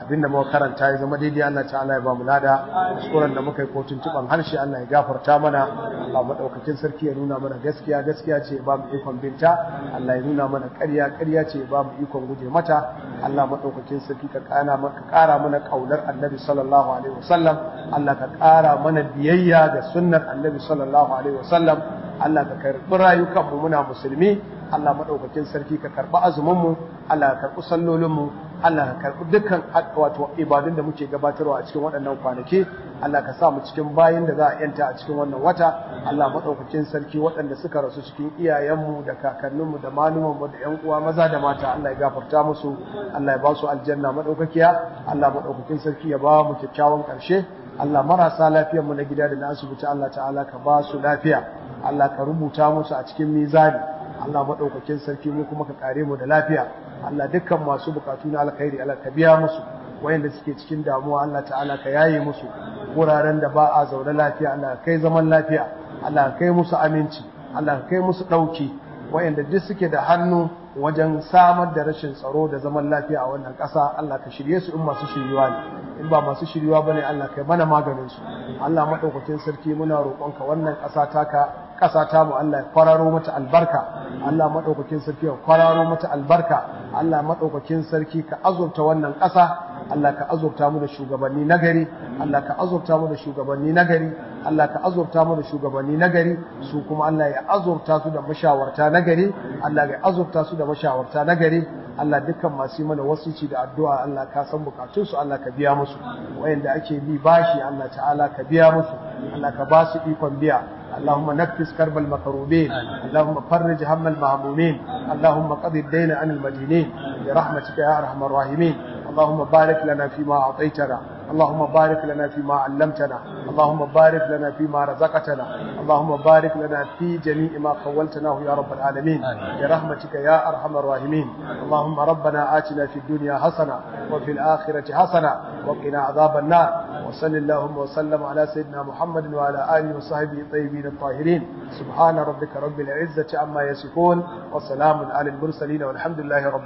abinda muka karanta ya zama daidai Allah ta'ala ya ba mu lada kuskuren da muka yi ko tuntuban harshe Allah ya gafarta mana Allah madaukakin sarki ya nuna mana gaskiya gaskiya ce ya ba mu ikon binta Allah ya nuna mana ƙarya ƙarya ce ya ba mu ikon guje mata Allah madaukakin sarki ka kana ka ƙara mana kaunar Annabi sallallahu alaihi wasallam Allah ka ƙara mana biyayya ga sunnar Annabi sallallahu alaihi wasallam Allah ka karɓi rayukanmu muna musulmi Allah maɗaukakin sarki ka karɓi azuminmu Allah ka karɓi sallolinmu Allah ka karɓi dukkan wato ibadun da muke gabatarwa a cikin waɗannan kwanaki Allah ka sa mu cikin bayin da za a yanta a cikin wannan wata Allah maɗaukakin sarki waɗanda suka rasu cikin iyayenmu da kakanninmu da malumanmu da ƴan uwa maza da mata Allah ya gafarta musu Allah ya ba su aljanna maɗaukakiya Allah maɗaukakin sarki ya ba mu kyakkyawan ƙarshe Allah marasa lafiyarmu na gida da na asibiti Allah ta'ala ka ba su lafiya Allah ka rubuta musu a cikin mizani Allah maɗaukakin sarki mu kuma ka kare mu da lafiya Allah dukkan masu bukatu na alkhairi Allah ka biya musu wayanda suke cikin damuwa Allah ta'ala ka yaye musu wuraren da ba a zaune lafiya Allah ka kai zaman lafiya Allah ka kai musu aminci Allah ka kai musu ɗauki wayanda duk suke da hannu wajen samar da rashin tsaro da zaman lafiya a wannan ƙasa Allah ka shirye su in masu shiryuwa ne in ba masu shiryuwa bane Allah kai mana maganin su Allah madaukakin sarki muna roƙonka wannan ƙasa taka ƙasa ta mu Allah ya kwararo mata albarka Allah madaukakin sarki ya kwararo mata albarka Allah madaukakin sarki ka azurta wannan ƙasa Allah ka azurta mu da shugabanni nagari Allah ka azurta mu da shugabanni nagari Allah ka azurta mu da shugabanni nagari su kuma Allah ya azurta su da mashawarta nagari Allah ya azurta su da mashawarta nagari Allah dukkan masu yi mana wasici da addu'a Allah ka san bukatun su Allah ka biya musu wayanda ake bi bashi Allah ta'ala ka biya musu Allah ka ba su ikon biya اللهم نفس كرب المكروبين اللهم فرج هم المهمومين اللهم قضي الدين عن المدينين برحمتك يا ارحم الراحمين اللهم بارك لنا فيما اعطيتنا اللهم بارك لنا فيما علمتنا اللهم بارك لنا فيما رزقتنا اللهم بارك لنا في جميع ما خولتناه يا رب العالمين برحمتك يا ارحم الراحمين اللهم ربنا آتنا في الدنيا حسنه وفي الاخره حسنه وقنا عذاب النار وصل اللهم وسلم على سيدنا محمد وعلى اله وصحبه الطيبين الطاهرين سبحان ربك رب العزه عما يصفون وسلام على المرسلين والحمد لله رب